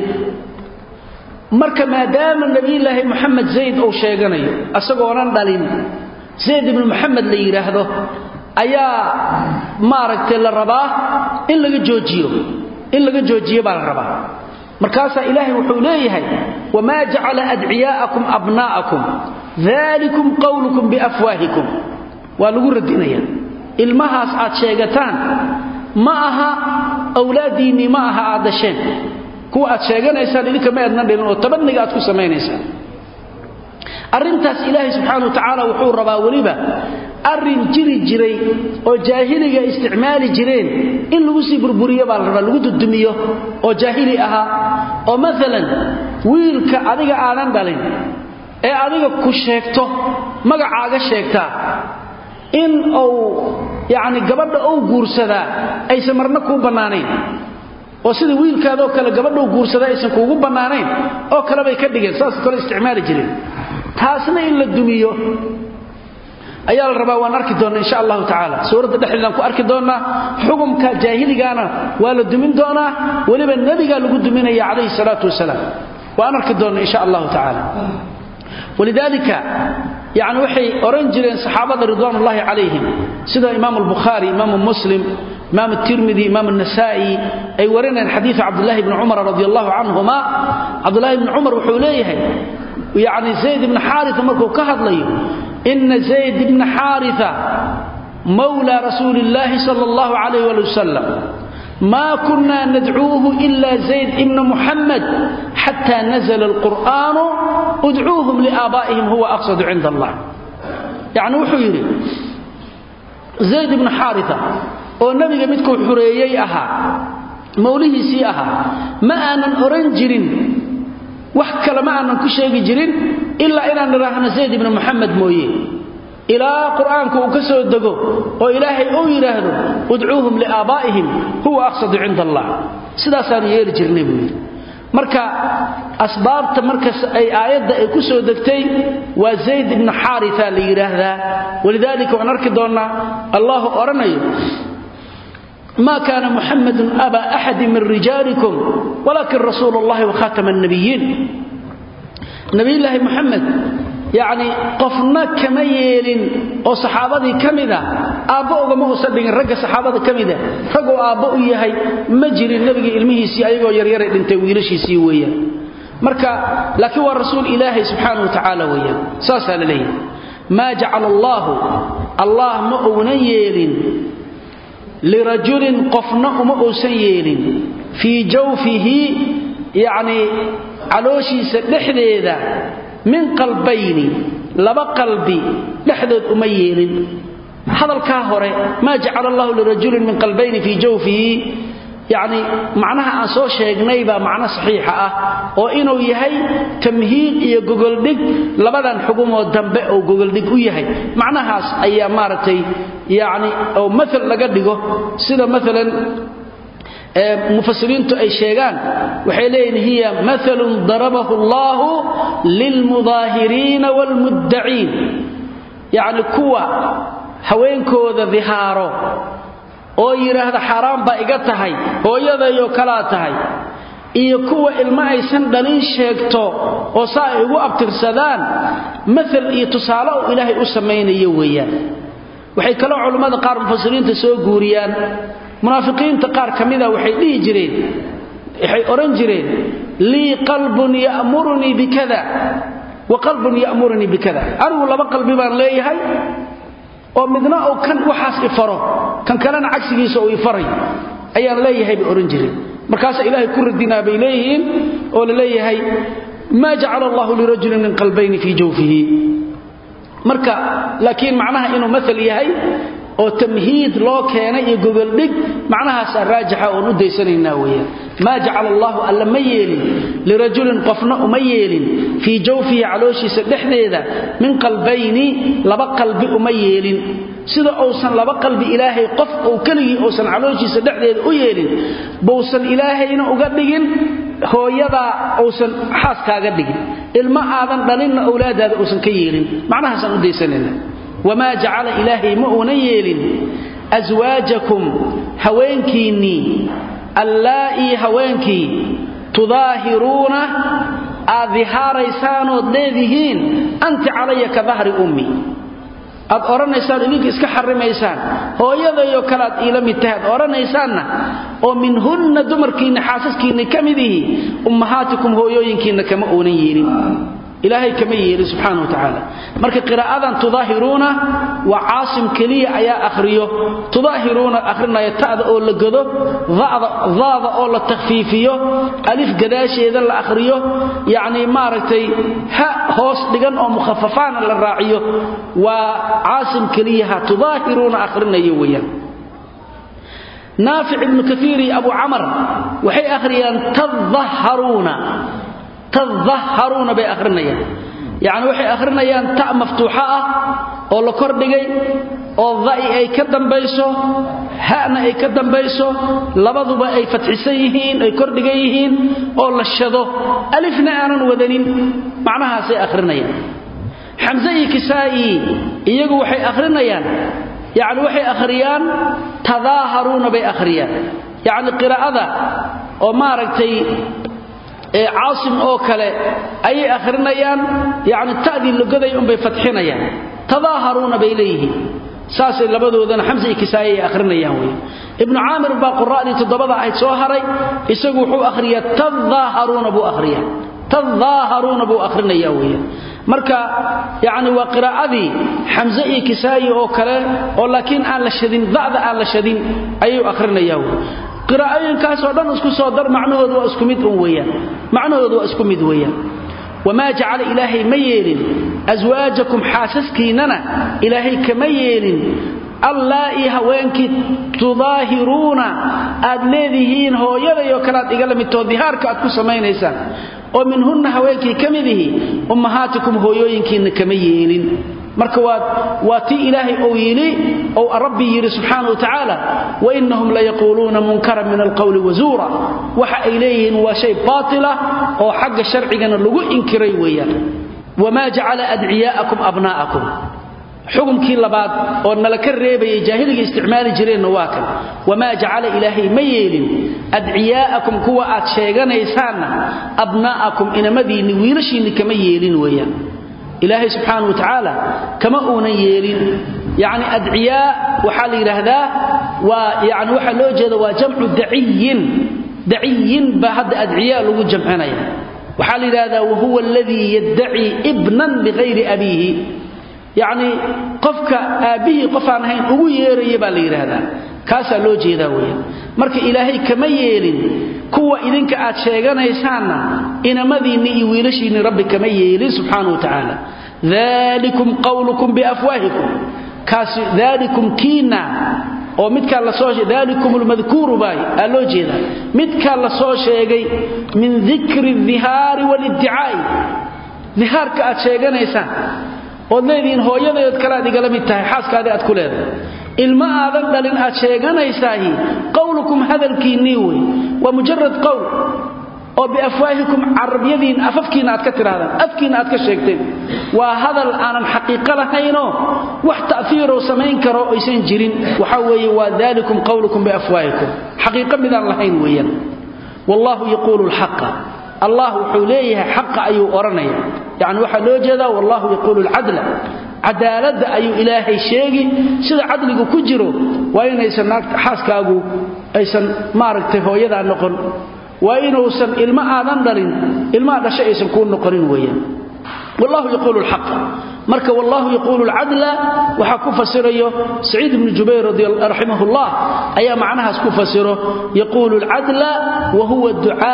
marka maadaama nebiyulaahi moxamed zayd uu sheeganayo asagoonan dhalin zayd ibnu muxamed la yidhaahdo ayaa maaragtay la rabaa in laga joojiyo in laga joojiyo baa la rabaa markaasaa ilaahay wuxuu leeyahay wamaa jacala adciyaa'akum abnaa'akum dalikum qowlukum biafwaahikum waa lagu radinaya ilmahaas aad sheegataan ma aha awlaaddiinnii ma aha aad dasheen kuwa aad sheeganaysaan idinka ma aadna dhalin oo tabaniga aad ku samaynaysaan arrintaas ilaahay subxaana wa tacaala wuxuu rabaa weliba arrin jiri jiray oo jaahiliga isticmaali jireen in lagu sii burburiyo baa la rabaa lagu dudumiyo oo jaahili ahaa oo maalan wiilka adiga aadan dhalin ee adiga ku sheegto magacaaga sheegtaa in uu yacni gabadha uu guursadaa aysan marna kuu bannaanayn oo sida wiilkaadoo kale gabadhuu guursadaa aysan kuugu bannaanayn oo kale bay ka dhigeen saas kale isticmaali jireen taasna in la dumiyo ayaa la rabaa waan arki doonnaa insha allahu tacaala suuradda dhexdeedaan ku arki doonnaa xukumka jaahiligaana waa la dumin doonaa weliba nebigaa lagu duminaya calayhi salaatu wasalaam waan arki doonnaa insha allahu tacaala walidaalika yani waxay oran jireen saxaabada ridwaan ullahi calayhim sida imaam albukhaari imaamu muslim imaam tirmidi imaam anasaa'i ay warinayaan xadiidu cabdullahi bni cumar radi allahu canhuma cabdullahi bni cumar wuxuu leeyahay yani zayd ibni xaaria markuu ka hadlayo ina zayd ibna xaaria mawla rasuuli illaahi sala allahu calayh wali wasalam ma kuna nadcuuhu ila zayd ibna muxamed xata nazla alqur'aanu udcuuhum liaabaa'ihim huwa aqsadu cinda allah yacni wuxuu yidhi zayd ibnu xaaria oo nebiga midkuu xureeyey ahaa mawlihiisii ahaa ma aanan oran jirin wax kale ma aanan ku sheegi jirin ilaa inaan idhaahno zayd ibnu muxamed mooye ilaa qur'aanku uu ka soo dego oo ilaahay uu yidhaahdo udcuuhum liaabaa'ihim huwa aqsadu cinda allah sidaasaanu yeeli jirnay buu yidhi marka asbaabta markas ay aayadda ay ku soo degtay waa zayd ibnu xaaria la yidhaahdaa walidaalika waan arki doonnaa allahu odhanayo ma kaana muxamadun aba axadi min rijaalikum walakin rasuulu allahi wakhatama annabiyiin nabiyulaahi muxamed yacni qofna kama yeelin oo saxaabadii ka mida aabbo ugama uusan dhigin ragga saxaabada ka mida raguu aabbo u yahay ma jirin nebiga ilmihiisii ayagoo yaryaray dhintay wiilashiisii weeyaan marka laakiin waa rasuul ilaahay subxaana wa tacaala weeyaan saasaa la leeyahay maa jacala allaahu allah ma uunan yeelin lirajulin qofna uma uusan yeelin fii jawfihi yacnii calooshiisa dhexdeeda min qalbayni laba qalbi dhexdood uma yeelin hadalkaa hore maa jacala allahu lirajulin min qalbayni fii jawfihi yacni macnaha aan soo sheegnay baa macno saxiixa ah oo inuu yahay tamhiid iyo gogoldhig labadan xugumoo dambe oo gogoldhig u yahay macnahaas ayaa maaragtay yacni oo maal laga dhigo sida maalan ee mufasiriintu ay sheegaan waxay leeyihiin hiya mathalun darabahu allahu lilmudaahiriina waalmuddaciin yacni kuwa haweenkooda dihaaro oo yidhaahda xaaraan baa iga tahay hooyadayoo kalaa tahay iyo kuwa ilmo aysan dhalin sheegto oo saa ay ugu abtirsadaan maal iyo tusaale uu ilaahay u samaynayo weeyaan waxay kaloo culammada qaar mufasiriinta soo guuriyaan munaafiqiinta qaar ka mida waxay dhihi jireen waxay odhan jireen lii qalbun ya'murunii bikada wa qalbun ya'murunii bikada anigu laba qalbi baan leeyahay oo midna uu kan waxaas ifaro kan kalena cagsigiisa uu ifaray ayaan leeyahay bay odhan jireen markaasa ilaahay ku radinaa bay leeyihiin oo la leeyahay maa jacala allahu lirajulin min qalbayni fii jawfihi marka laakiin macnaha inuu maal yahay oo tamhiid loo keenay iyo gogoldhig macnahaasaa raajixa oon u daysanaynaa weeyaan maa jacala allahu alla ma yeelin lirajulin qofna uma yeelin fii jawfihi calooshiisa dhexdeeda min qalbayni laba qalbi uma yeelin sida uusan laba qalbi ilaahay qof uu keligii uusan calooshiisa dhexdeeda u yeelin bousan ilaahayna uga dhigin hooyadaa uusan xaaskaaga dhigin ilma aadan dhalinna owlaadaada uusan ka yeelin macnahaasaan u daysanayna wamaa jacala ilaahay ma uunan yeelin aswaajakum haweenkiinnii allaa'ii haweenkii tudaahiruuna aad dihaaraysaanood leedihiin anti calaya ka dahri ummi aad odhanaysaan idinka iska xarimaysaan hooyadayoo kale aad iila mid tahay aad odhanaysaanna oo minhunna dumarkiinna xaasaskiinna ka mid ihi ummahaatikum hooyooyinkiinna kama uunan yeelin ilaahay kama yeelin subxaana wa tacaala marka qiraa'adan tudaahiruuna waa caasim keliya ayaa akhriyo tudaahiruuna akhrinaya ta'da oo la godo daada oo la takhfiifiyo alif gadaasheeda la akhriyo yacnii maaragtay ha hoos dhigan oo mukhafafaana la raaciyo waa caasim keliyaha tudaahiruuna akhrinayo weeyaan naafic ibnu kaiir iyo abu camar waxay akhriyaan tadaharuuna tadaharuuna bay akhrinayaan yacni waxay akhrinayaan ta maftuuxo ah oo la kordhigay oo da'i ay ka dambayso ha'na ay ka dambayso labaduba ay fatxisan yihiin ay kordhigan yihiin oo la shado alifna aanan wadanin macnahaasay akhrinayaan xamse iyo kisaa'i iyagu waxay akhrinayaan yacni waxay akhriyaan tadaaharuuna bay akhriyaan yacni qiraa'ada oo maaragtay caasim oo kale ayay akhrinayaan yacni ta'dii logaday unbay fatxinayaan tadaaharuuna bay leeyihiin saasay labadoodana xamse iyo kisaaye ay akhrinayaan wey ibnu caamir baa qura'dii toddobada ahayd soo haray isagu wuxuu akhriyaa tadaaharuuna buu akhriyaa tadaaharuuna buu akhrinayaa weeyaan marka yacni waa qiraa'adii xamse iyo kisaayi oo kale oo laakiin aan la shadin da'da aan la shadin ayuu akhrinayaa wey qiraa'ooyinkaasoo dhan isku soo dar macnahoodu waa isku mid un weeyaan macnahoodu waa isku mid weeyaan wamaa jacala ilaahay ma yeelin aswaajakum xaasaskiinnana ilaahay kama yeelin allaa'ii haweenkii tudaahiruuna aad leedihiin hooyadayoo kale aad igala midtoo dihaarka aad ku samaynaysaan oo minhunna haweenkii ka mid ihi ummahaatikum hooyooyinkiinna kama yeelin marka waa tii ilaahay ou yidhi ou rabbi yidhi subxaana wa tacaala wainahum layaquuluuna munkaran min alqowli wazuura waxa ay leeyihiin waa shay baatila oo xagga sharcigana lagu inkiray weeyaan wamaa jacala adciyaa'akum abnaa'akum xukumkii labaad oo nala ka reebayay jaahiliga isticmaali jireenna waa kan wamaa jacala ilaahay ma yeelin adciyaa'akum kuwa aad sheeganaysaanna abnaa'akum inamadiinni wiilashiinni kama yeelin weeyaan ilaahay subxaana wa tacaala kama uunan yeelin yacni adciyaa waxaa la yidhaahdaa waa yani waxaa loo jeeda waa jamcu daciyin daciyin baa hadda adciyaa lagu jamcinaya waxaa la yidhahdaa wahuwa aladii yaddacii ibnan bikayri abiihi yacni qofka aabbihii qof aan ahayn ugu yeeraya baa la yidhaahdaa kaasaa loo jeedaa weeyaan marka ilaahay kama yeelin kuwa idinka aad sheeganaysaanna inamadiinni iyo wiilashiinni rabbi kama yeelin subxaana wa tacaala dalikum qawlukum biafwaahikum kaasi dalikum kiina oo midkaa lasoo dalikum lmadkuuru baay aa loo jeedaa midkaa la soo sheegay min dikri dihaari waaliddicaai dihaarka aad sheeganaysaan ood leedihiin hooyadeed kale aad igala mid tahay xaaskaadii aad ku leedahay ilma aadan dhalin aad sheeganaysaahi qowlukum hadalkiinnii wey waa mujarad qowl oo biafwaahikum carabyadiin afafkiina aad ka tidhahdaan afkiina aad ka sheegteen waa hadal aanan xaqiiqo lahaynoo wax ta'fiiroo samayn karo aysan jirin waxa weeye waa dalikum qowlukum biafwaahikum xaqiiqo midaan lahayn weeyaan wallaahu yaquulu lxaqa allah wuxuu leeyahay xaqa ayuu odhanaya yacni waxaa loo jeedaa wallahu yaquulu lcadla cadaaladda ayuu ilaahay sheegi sida cadligu ku jiro waa inaysan xaaskaagu aysan maaragtay hooyadaa noqon waa inuusan ilmo aadan dhalin ilmaha dhasha aysan kuu noqonin weeyaan wallahu yaquulu lxaqa marka wallahu yaquulu lcadla waxaa ku fasirayo saciid ibnu jubayr raximah llah ayaa macnahaas ku fasiro yaquulu lcadla wa huwa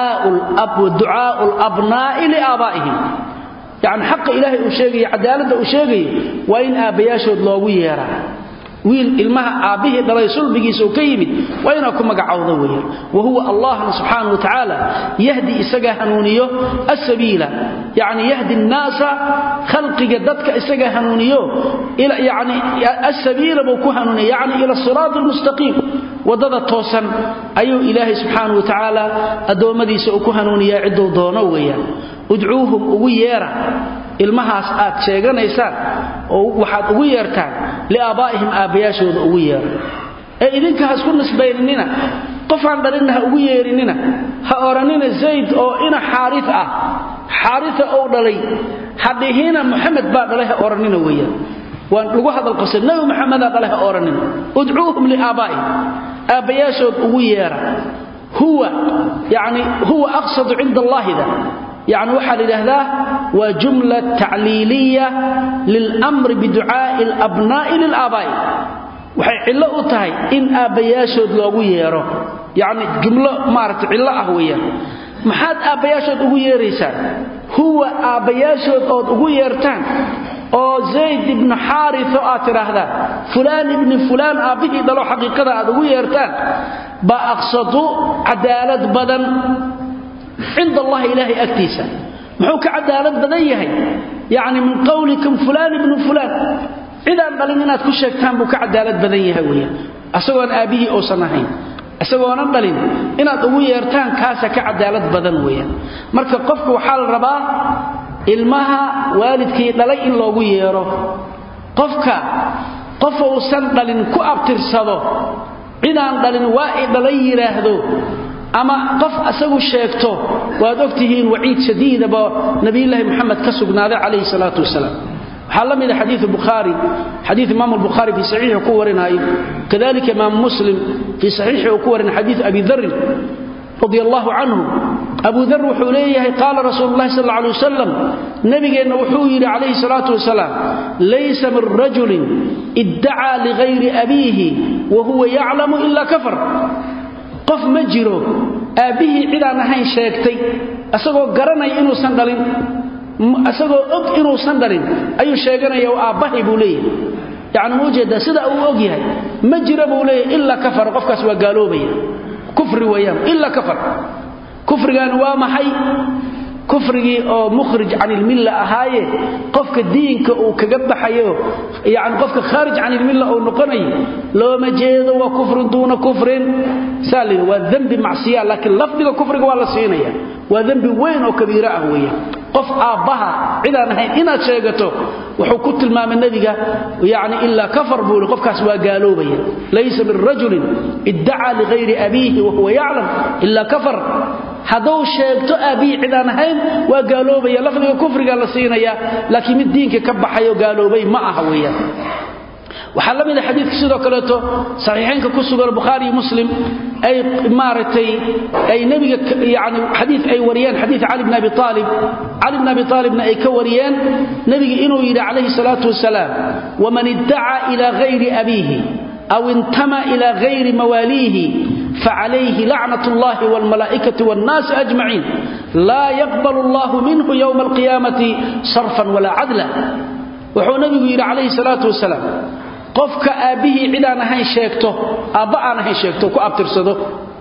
ducaau labnaa'i liaabaa'ihim yani xaqa ilaahay uu sheegaya cadaaladda uu sheegaya waa in aabbayaashood loogu yeeraa wiil ilmaha aabbihii dhalay sulbigiisa uu ka yimid waa inaa ku magacowda weeyaan wa huwa allahna subxaana wa tacaala yahdi isagaa hanuuniyo asabiila yacni yahdi nnaasa khalqiga dadka isagaa hanuuniyo yani asabiila buu ku hanuuniya yacni ila siraati almustaqiim waddada toosan ayuu ilaahay subxaana wa tacaala addoommadiisa uu ku hanuuniyaa cidduu doono weeyaan udcuuhum ugu yeera ilmahaas aad sheeganaysaan oo waxaad ugu yeertaan liaabaa'ihim aabbayaashooda ugu yeera ee idinka ha isku nisbaynina qofaan dhalinna ha ugu yeerinina ha odhanina zayd oo ina xaaris ah xaarisa ou dhalay ha dhihina muxamed baa dhalay ha odhanina weeyaan waan lagu hadal qosay nabi maxamedaa dhalay ha odhanina udcuuhum liaabaa'ihim aabbayaashood ugu yeera huwa yani huwa aqsadu cinda allaahida yani waxaa la yidhaahdaa waa jumla tacliiliya lilmri biducaa'i alabnaa'i lilaabaa'i waxay cillo u tahay in aabbayaashood loogu yeero yacni jumlo maaragta cillo ah weeyaan maxaad aabbayaashood ugu yeeraysaan huwa aabbayaashood ood ugu yeertaan oo zayd ibnu xaarito aad tidhaahdaan fulaan ibni fulaan aabbihii dhalo xaqiiqada aad ugu yeertaan baa aqsadu cadaalad badan cinda allahi ilaahay agtiisa muxuu ka cadaalad badan yahay yacni min qowlikum fulaan ibnu fulaan cidaan dhalin inaad ku sheegtaan buu ka cadaalad badan yahay weeyaan asagoon aabbihii uusan ahayn isagoonan dhalin inaad ugu yeertaan kaasa ka cadaalad badan weeyaan marka qofka waxaa la rabaa ilmaha waalidkii dhalay in loogu yeero qofka qof uusan dhalin ku abtirsado cidaan dhalin waa i dhalay yidhaahdo ama qof asagu sheegto waad ogtihiin waciid shadiidaba nabiyulaahi moxamed ka sugnaaday calayhi salaatu wasalaam waxaa la mida xadiiu bukhaari xadii imaam albukhaari fii saxiixi ku warinaayo kadalika imaam muslim fii saxiixi uu ku warinay xadiiu abi darin radi allahu canhu abu dar wuxuu leeyahay qaala rasuulu llahi sal alay wasalam nabigeenna wuxuu yidhi calayhi salaatu wasalaam laysa min rajulin iddacaa ligayri abiihi wa huwa yaclamu ila kafar qof ma jiro aabbihii cidaan ahayn sheegtay asagoo garanaya inuusan dhalin isagoo og inuusan dhalin ayuu sheeganaya oo aabbahay buu leeyahay yacni ma ujeedaa sida uu og yahay ma jira buu leeyahay ilaa kafar qofkaas waa gaaloobaya kufri weeyaan ilaa kafar kufrigan waa maxay kufrigii oo mukhrij can ilmilla ahaaye qofka diinka uu kaga baxayo yani qofka khaarij can ilmilla uu noqonayo looma jeedo waa kufrin duuna kufrin saa la waa dembi macsiya laakiin lafdiga kufriga waa la siinaya waa dembi weyn oo kabiiro ah weeyaan qof aabbaha cidaan ahayn inaad sheegato wuxuu ku tilmaamay nebiga yani ilaa kafar buu i qofkaas waa gaaloobaya laysa min rajulin iddacaa ligayri abiihi wahuwa yaclam ilaa kafar hadduu sheegto aabbihii cidaan ahayn waa gaaloobaya lafdiga kufriga la siinaya laakiin mid diinka ka baxayo gaaloobay ma aha weeyaan waxaa la mida xadiidka sidoo kaleeto saxiixaynka ku sugan bukhaari iyo muslim ay maaragtay ay nebiga yani xadiid ay wariyeen xadiid cali bn abi aalib cali bn abi aalibna ay ka wariyeen nebiga inuu yidhi calayhi salaatu wasalaam waman iddacaa ila gayri abiihi aw intama ila gayri mawaaliihi facalayhi lacnat اllahi wاlmalaa'ikati wاnnaasi ajmaciin laa yaqbal allahu minhu ywma alqiyaamati sarfan walaa cadla wuxuu nebigu yidhi calayhi salaatu wasalaam qofka aabbihii cidaan ahayn sheegto aabba aan ahayn sheegto ku abtirsado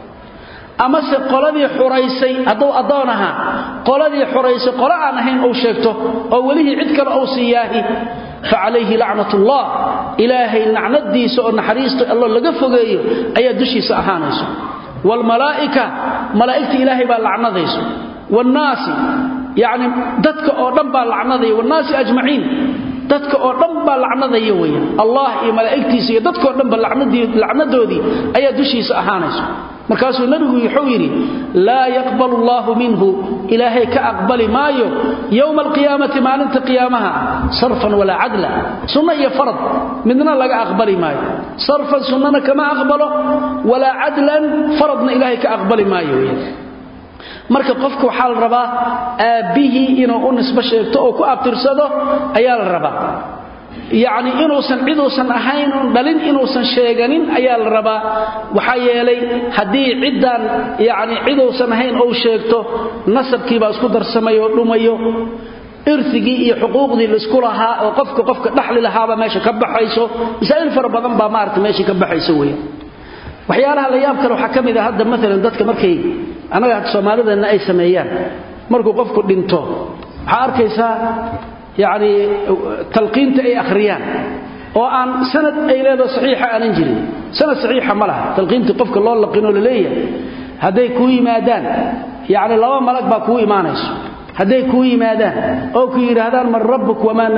amase qoladii xuraysay hadduu addoon ahaa qoladii xuraysay qolo aan ahayn uu sheegto oo welihii cid kale uu siiyaahi fa calayhi lacnatullah ilaahay nacnadiisa oo naxariista allo laga fogeeyo ayaa dushiisa ahaanayso waalmalaa'ika malaa'igta ilaahay baa lacnadayso waannaasi yacni dadka oo dhan baa lacnadaya waannaasi ajmaciin dadka oo dhan baa lacnadaya weeyaan allah iyo malaa'igtiisa iyo dadkao dhanba lacnadoodii ayaa dushiisa ahaanayso markaasuu nebigu wuxuu yidhi laa yaqbalu allaahu minhu ilaahay ka aqbali maayo yowma alqiyaamati maalinta qiyaamaha sarfan walaa cadla sunno iyo farad midna laga aqbali maayo sarfan sunnana kama aqbalo walaa cadlan faradna ilaahay ka aqbali maayo weyaan marka qofka waxaa la rabaa aabbihii inuu u nisbo sheegto oo ku abtirsado ayaa la rabaa yacni inuusan ciduusan ahayn un dhalin inuusan sheeganin ayaa la rabaa waxaa yeelay haddii ciddaan yacni ciduusan ahayn ou sheegto nasabkiibaa isku darsamayoo dhumayo irigii iyo xuquuqdii laisku lahaa oo qofka qofka dhaxli lahaaba meesha ka baxayso masaa'il fara badan baa maarata meesha ka baxayso weya waxyaalaha la yaab kale waxaa ka mid a hadda maalan dadka markay annaga soomaalideenna ay sameeyaan markuu qofku dhinto waxaa arkaysaa yacni talqiinta ay akhriyaan oo aan sanad ay leedaho saxiixa aanan jirin sanad saxiixa ma laha talqiintii qofka loo laqinoo la leeyahay hadday kuu yimaadaan yacni laba malag baa kuu imaanayso hadday kuu yimaadaan oo ku yidhaahdaan man rabbuk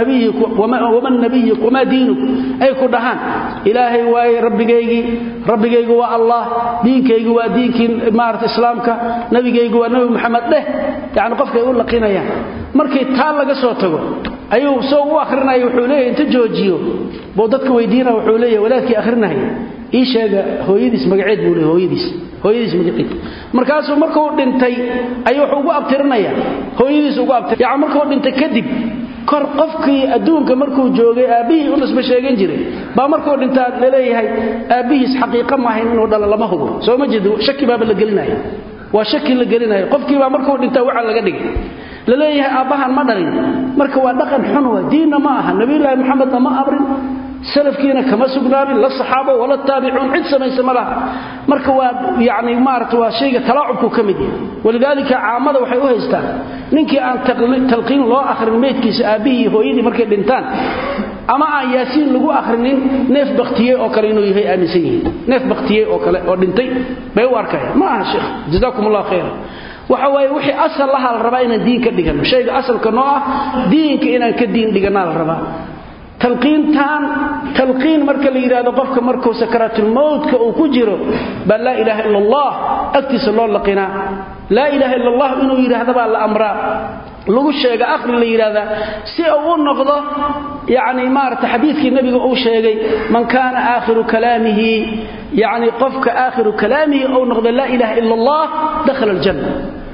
waman nabiyuk wamaa diinuk ay ku dhahaan ilaahay waaye rabbigaygii rabbigaygu waa allah diinkaygu waa diinkii maarata islaamka nabigaygu waa nebi maxamed dheh yacni qofkay u laqinayaan markii taa laga soo tago ayuu soo u akhrinaya wuxuu leeyahy inta joojiyo buu dadka weydiina wuxuu leeyahay walaadkii akhrinahaya ii sheega hooyadiis magaceed buu leey hooyadiis hooyadiis magaceed markaasuu markuu dhintay ayuu wuxuu ugu abtirinaya hooyadiis ugu abtir yaani markuu dhintay kadib kor qofkii adduunka markuu joogay aabbihii u nisba sheegan jiray baa markuu dhintaa laleeyahay aabbihiis xaqiiqa maahayn inuu dhalo lama hubo soo ma jeedo shaki baaba la gelinaya waa shaki la gelinaya qofkiibaa markuu dhintaa waxa laga dhigay laleeyahay aabbahan ma dhalin marka waa dhaqan xun waa diinna ma aha nabiyulaahi maxamedna ma amrin salafkiina kama sugnaanin la saxaabo wala taabicuun cid samaysa ma laha marka waa yani maarata waa shayga talaacubku ka mid yahay walidaalika caamada waxay u haystaan ninkii aan talqiin loo akhrin meydkiisa aabbihii hooyadii markay dhintaan ama aan yaasiin lagu akhrinin neef baktiyey oo kale inuu yahay aaminsan yihiin neef baktiyey oo kale oo dhintay bay u arkayaan ma aha sheekh jazaakum allah khayra waxa waaye wixii asal laha la rabaa inaan diin ka dhigano shayga asalka noo ah diinka inaan ka diin dhiganaa la rabaa talqiintan talqiin marka la yidhaahdo qofka markuu sakaraatulmowtka uu ku jiro baa laa ilaaha ila allah agtiisa loo laqinaa laa ilaaha ila allah inuu yidhaahda baa la amraa lagu sheega akhri la yidhaahdaa si uu u noqdo yacni maarata xadiidkii nebiga uu sheegay man kaana aakhiru kalaamihi yacni qofka aakhiru kalaamihi uu noqdo laa ilaaha ila allah dakhala aljanna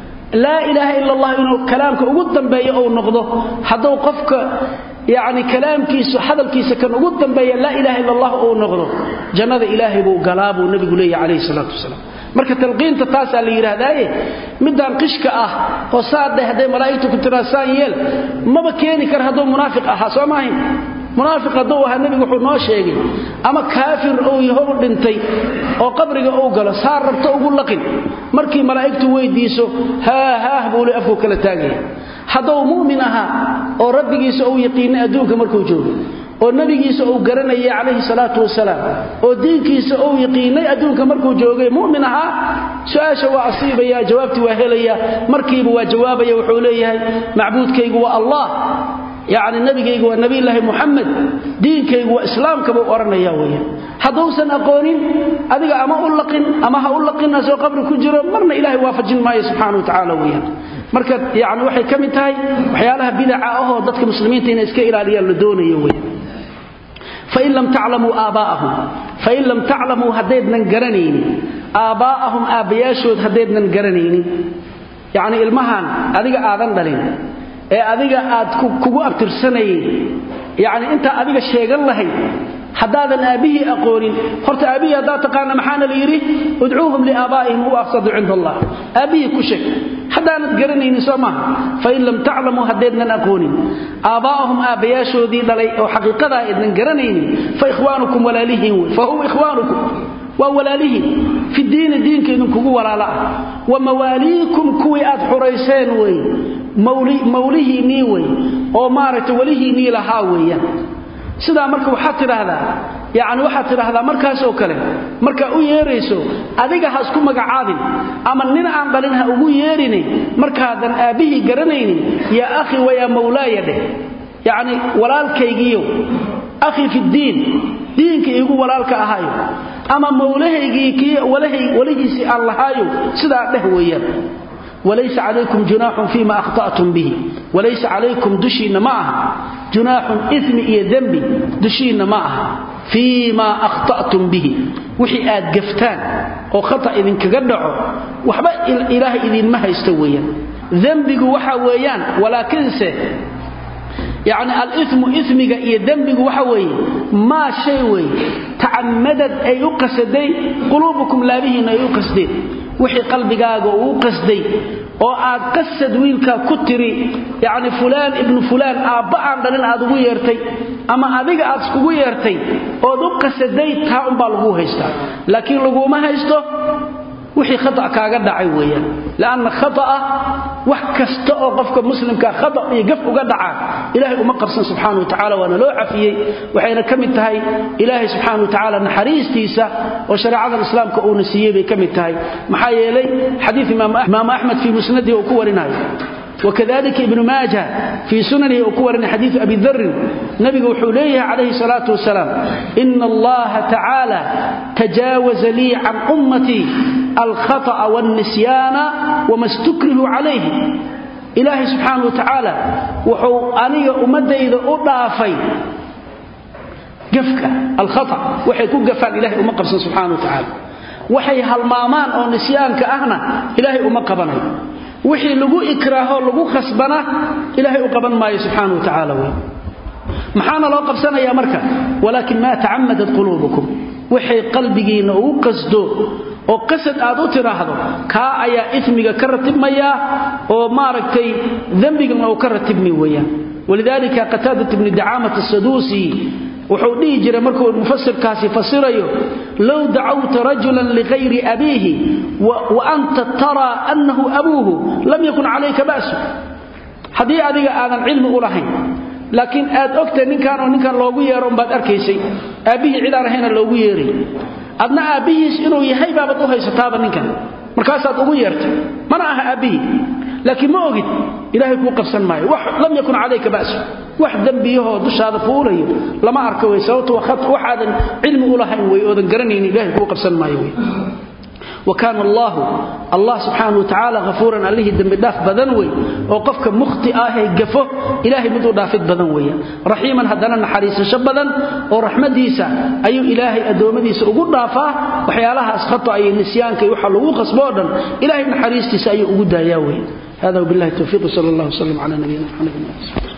laa ilaaha ila allah inuu kalaamka ugu dambeeyo uu noqdo hadduu qofka yacni kalaamkiisu hadalkiisa kan ugu dambeeya laa ilaha ila allah uu noqdo jannada ilaahay buu galaa buu nebigu leeyahy calayhi salaatu wasalaam marka talqiinta taasaa la yidhaahdaaye midaan qishka ah oo saadhe hadday malaa'igtu ku tiraa saan yeel maba keeni kara hadduu munaafiq ahaa soo maahayn munaafiq hadduu ahaa nebigu wuxuu noo sheegay ama kaafir uu yaho u dhintay oo qabriga uu galo saar rabto ugu laqin markii malaa'igtu weydiiso haa haah buu le afku kala taagaya hadduu mu'min ahaa oo rabbigiisa uu yaqiinay adduunka markuu joogo oo nabigiisa uu garanayay calayhi salaatu wasalaam oo diinkiisa uu yaqiinay adduunka markuu joogay mu'min ahaa su-aasha waa asiibaya jawaabtii waa helaya markiiba waa jawaabaya wuxuu leeyahay macbuudkaygu waa allah yacni nabigaygu waa nabiyulaahi muxamed diinkaygu waa islaamka buu odhanaya weeyaan hadduusan aqoonin adiga ama u laqin ama ha u laqin asoo qabri ku jiro marna ilaahay waafajin maayo subxaana wa tacaala weeyaan marka yani waxay ka mid tahay waxyaalaha bidaca ahoo dadka muslimiinta inay iska ilaaliyaan la doonayo weeyaan fain lam taclamuu aabbaa'ahum fain lam taclamuu haddaydnan garanaynin aabbaa'ahum aabbayaashood haddaydnan garanaynin yacni ilmahan adiga aadan dhalin ee adiga aad kugu abtirsanayn yacni intaa adiga sheegan lahayd haddaadan aabbihii aqoonin horta aabbihii haddaad taqaana maxaana la yidhi udcuuhum liaabaa'ihim huwa aqsadu cinda allah aabbihii ku sheeg haddaanad garanaynin soo maaha fain lam taclamuu haddaydnan aqoonin aabbaa'ahum aabbayaashoodii dhalay oo xaqiiqadaa aydnan garanaynin fa ikhwaanukum walaalihiin wey fa hum ikhwaanukum waa walaalihiin fi diini diinka idinkugu walaalo ah wa mawaaliikum kuwii aad xurayseen wey mawlihiinnii wey oo maaragtay welihiinnii lahaa weeyaan sidaa marka waxaad tidhaahdaa yacni waxaad tidhaahdaa markaasoo kale markaa u yeerayso adiga ha isku magacaabin ama nin aan dhalin ha ugu yeerine markaadan aabbihii garanaynin yaa akhi wayaa mawlaaya dheh yacni walaalkaygiiyo akhi fiddiin diinka iigu walaalka ahaayo ama mawlahaygii kii walahiisii aan lahaayo sidaa dheh weeyaan walaysa calaykum junaaxun fiima akhta'tum bihi walaysa calaykum dushiinna ma aha junaaxun ismi iyo dembi dushiinna ma aha fii maa akhta'tum bihi wixii aad gaftaan oo khata idinkaga dhaco waxba ilaahay idinma haysto weeyaan dembigu waxa weeyaan walaakinse yacni alimu ismiga iyo dembigu waxa weeye maa shay weeye tacamadad ay u qasaday quluubukum laabihiinna ay u qasdeen wixii qalbigaaga uu u qasday oo aad qasad wiilkaa ku tiri yacni fulaan ibnu fulaan aabba aan dhalin aad ugu yeertay ama adiga aad iskugu yeertay ood u qasaday taa unbaa laguu haystaa laakiin laguma haysto wixii khata kaaga dhacay weeyaan lanna khata'a wax kasta oo qofka muslimka khata iyo gaf uga dhaca ilaahay uma qabsan subxaana wa tacala waana loo cafiyey waxayna ka mid tahay ilaahay subxaana wa tacaala naxariistiisa oo shareecadan islaamka uuna siiyey bay ka mid tahay maxaa yeelay xadiid imaam axmed fii musnadihi uu ku warinayo وكذلك ابن ماجه في سننه أكور حديث أبي ذر نبي وحوليه عليه الصلاة والسلام إن الله تعالى تجاوز لي عن أمتي الخطأ والنسيان وما استكره عليه إلهي سبحانه وتعالى وحو أني أمد إذا أضافي قفك الخطأ وحي كو قفان إلهي أمقبسا سبحانه وتعالى وحي هالمامان أو نسيانك أهنا إلهي أمقبني wixii lagu ikraaho lagu khasbana ilaahay u qaban maayo subxaana wa tacaala wey maxaana loo qabsanayaa marka walaakin maa tacamadat quluubukum waxay qalbigiinna ugu qasdo oo qasad aad u tidhaahdo kaa ayaa ismiga ka ratibmayaa oo maaragtay dembigana uu ka ratibmi weeyaan walidaalika qataadat ibni dacaamat asaduusi wuxuu dhihi jiray markuu mufasirkaasi fasirayo low dacawta rajulan ligayri abiihi wa anta taraa annahu abuuhu lam yakun calayka ba'su haddii adiga aadan cilmi u lahayn laakiin aad ogtahay ninkaanoo ninkan loogu yeero umbaad arkaysay aabbihii cidaan ahayna loogu yeeray adna aabbihiis inuu yahay baabad u haysataaba ninkan markaasaad ugu yeertay mana aha aabbihii laakiin ma ogid ilaahay kuu qabsan maayo lam yakun calayka ba'su wax dembiyahoo dushaada fuulayo lama arka wey sababto waxaadan cilmi u lahayn wey oodan garanaynin ilahay kuu qabsan maayo wey وكان الله الله سبحانه وتعالى غفورا عليه دم داف بدن وي او قفك مخطئ اه غفو الهي مدو دافد بدن وي رحيما هدنا نحريس شبدن او رحمديسا ايو الهي ادومديسا ugu dhaafa waxyaalaha asqato ay nisyaanka waxa lagu qasboodan ilaahay naxariistiisa ay ugu daayaa way هذا وبالله التوفيق صلى الله وسلم على نبينا محمد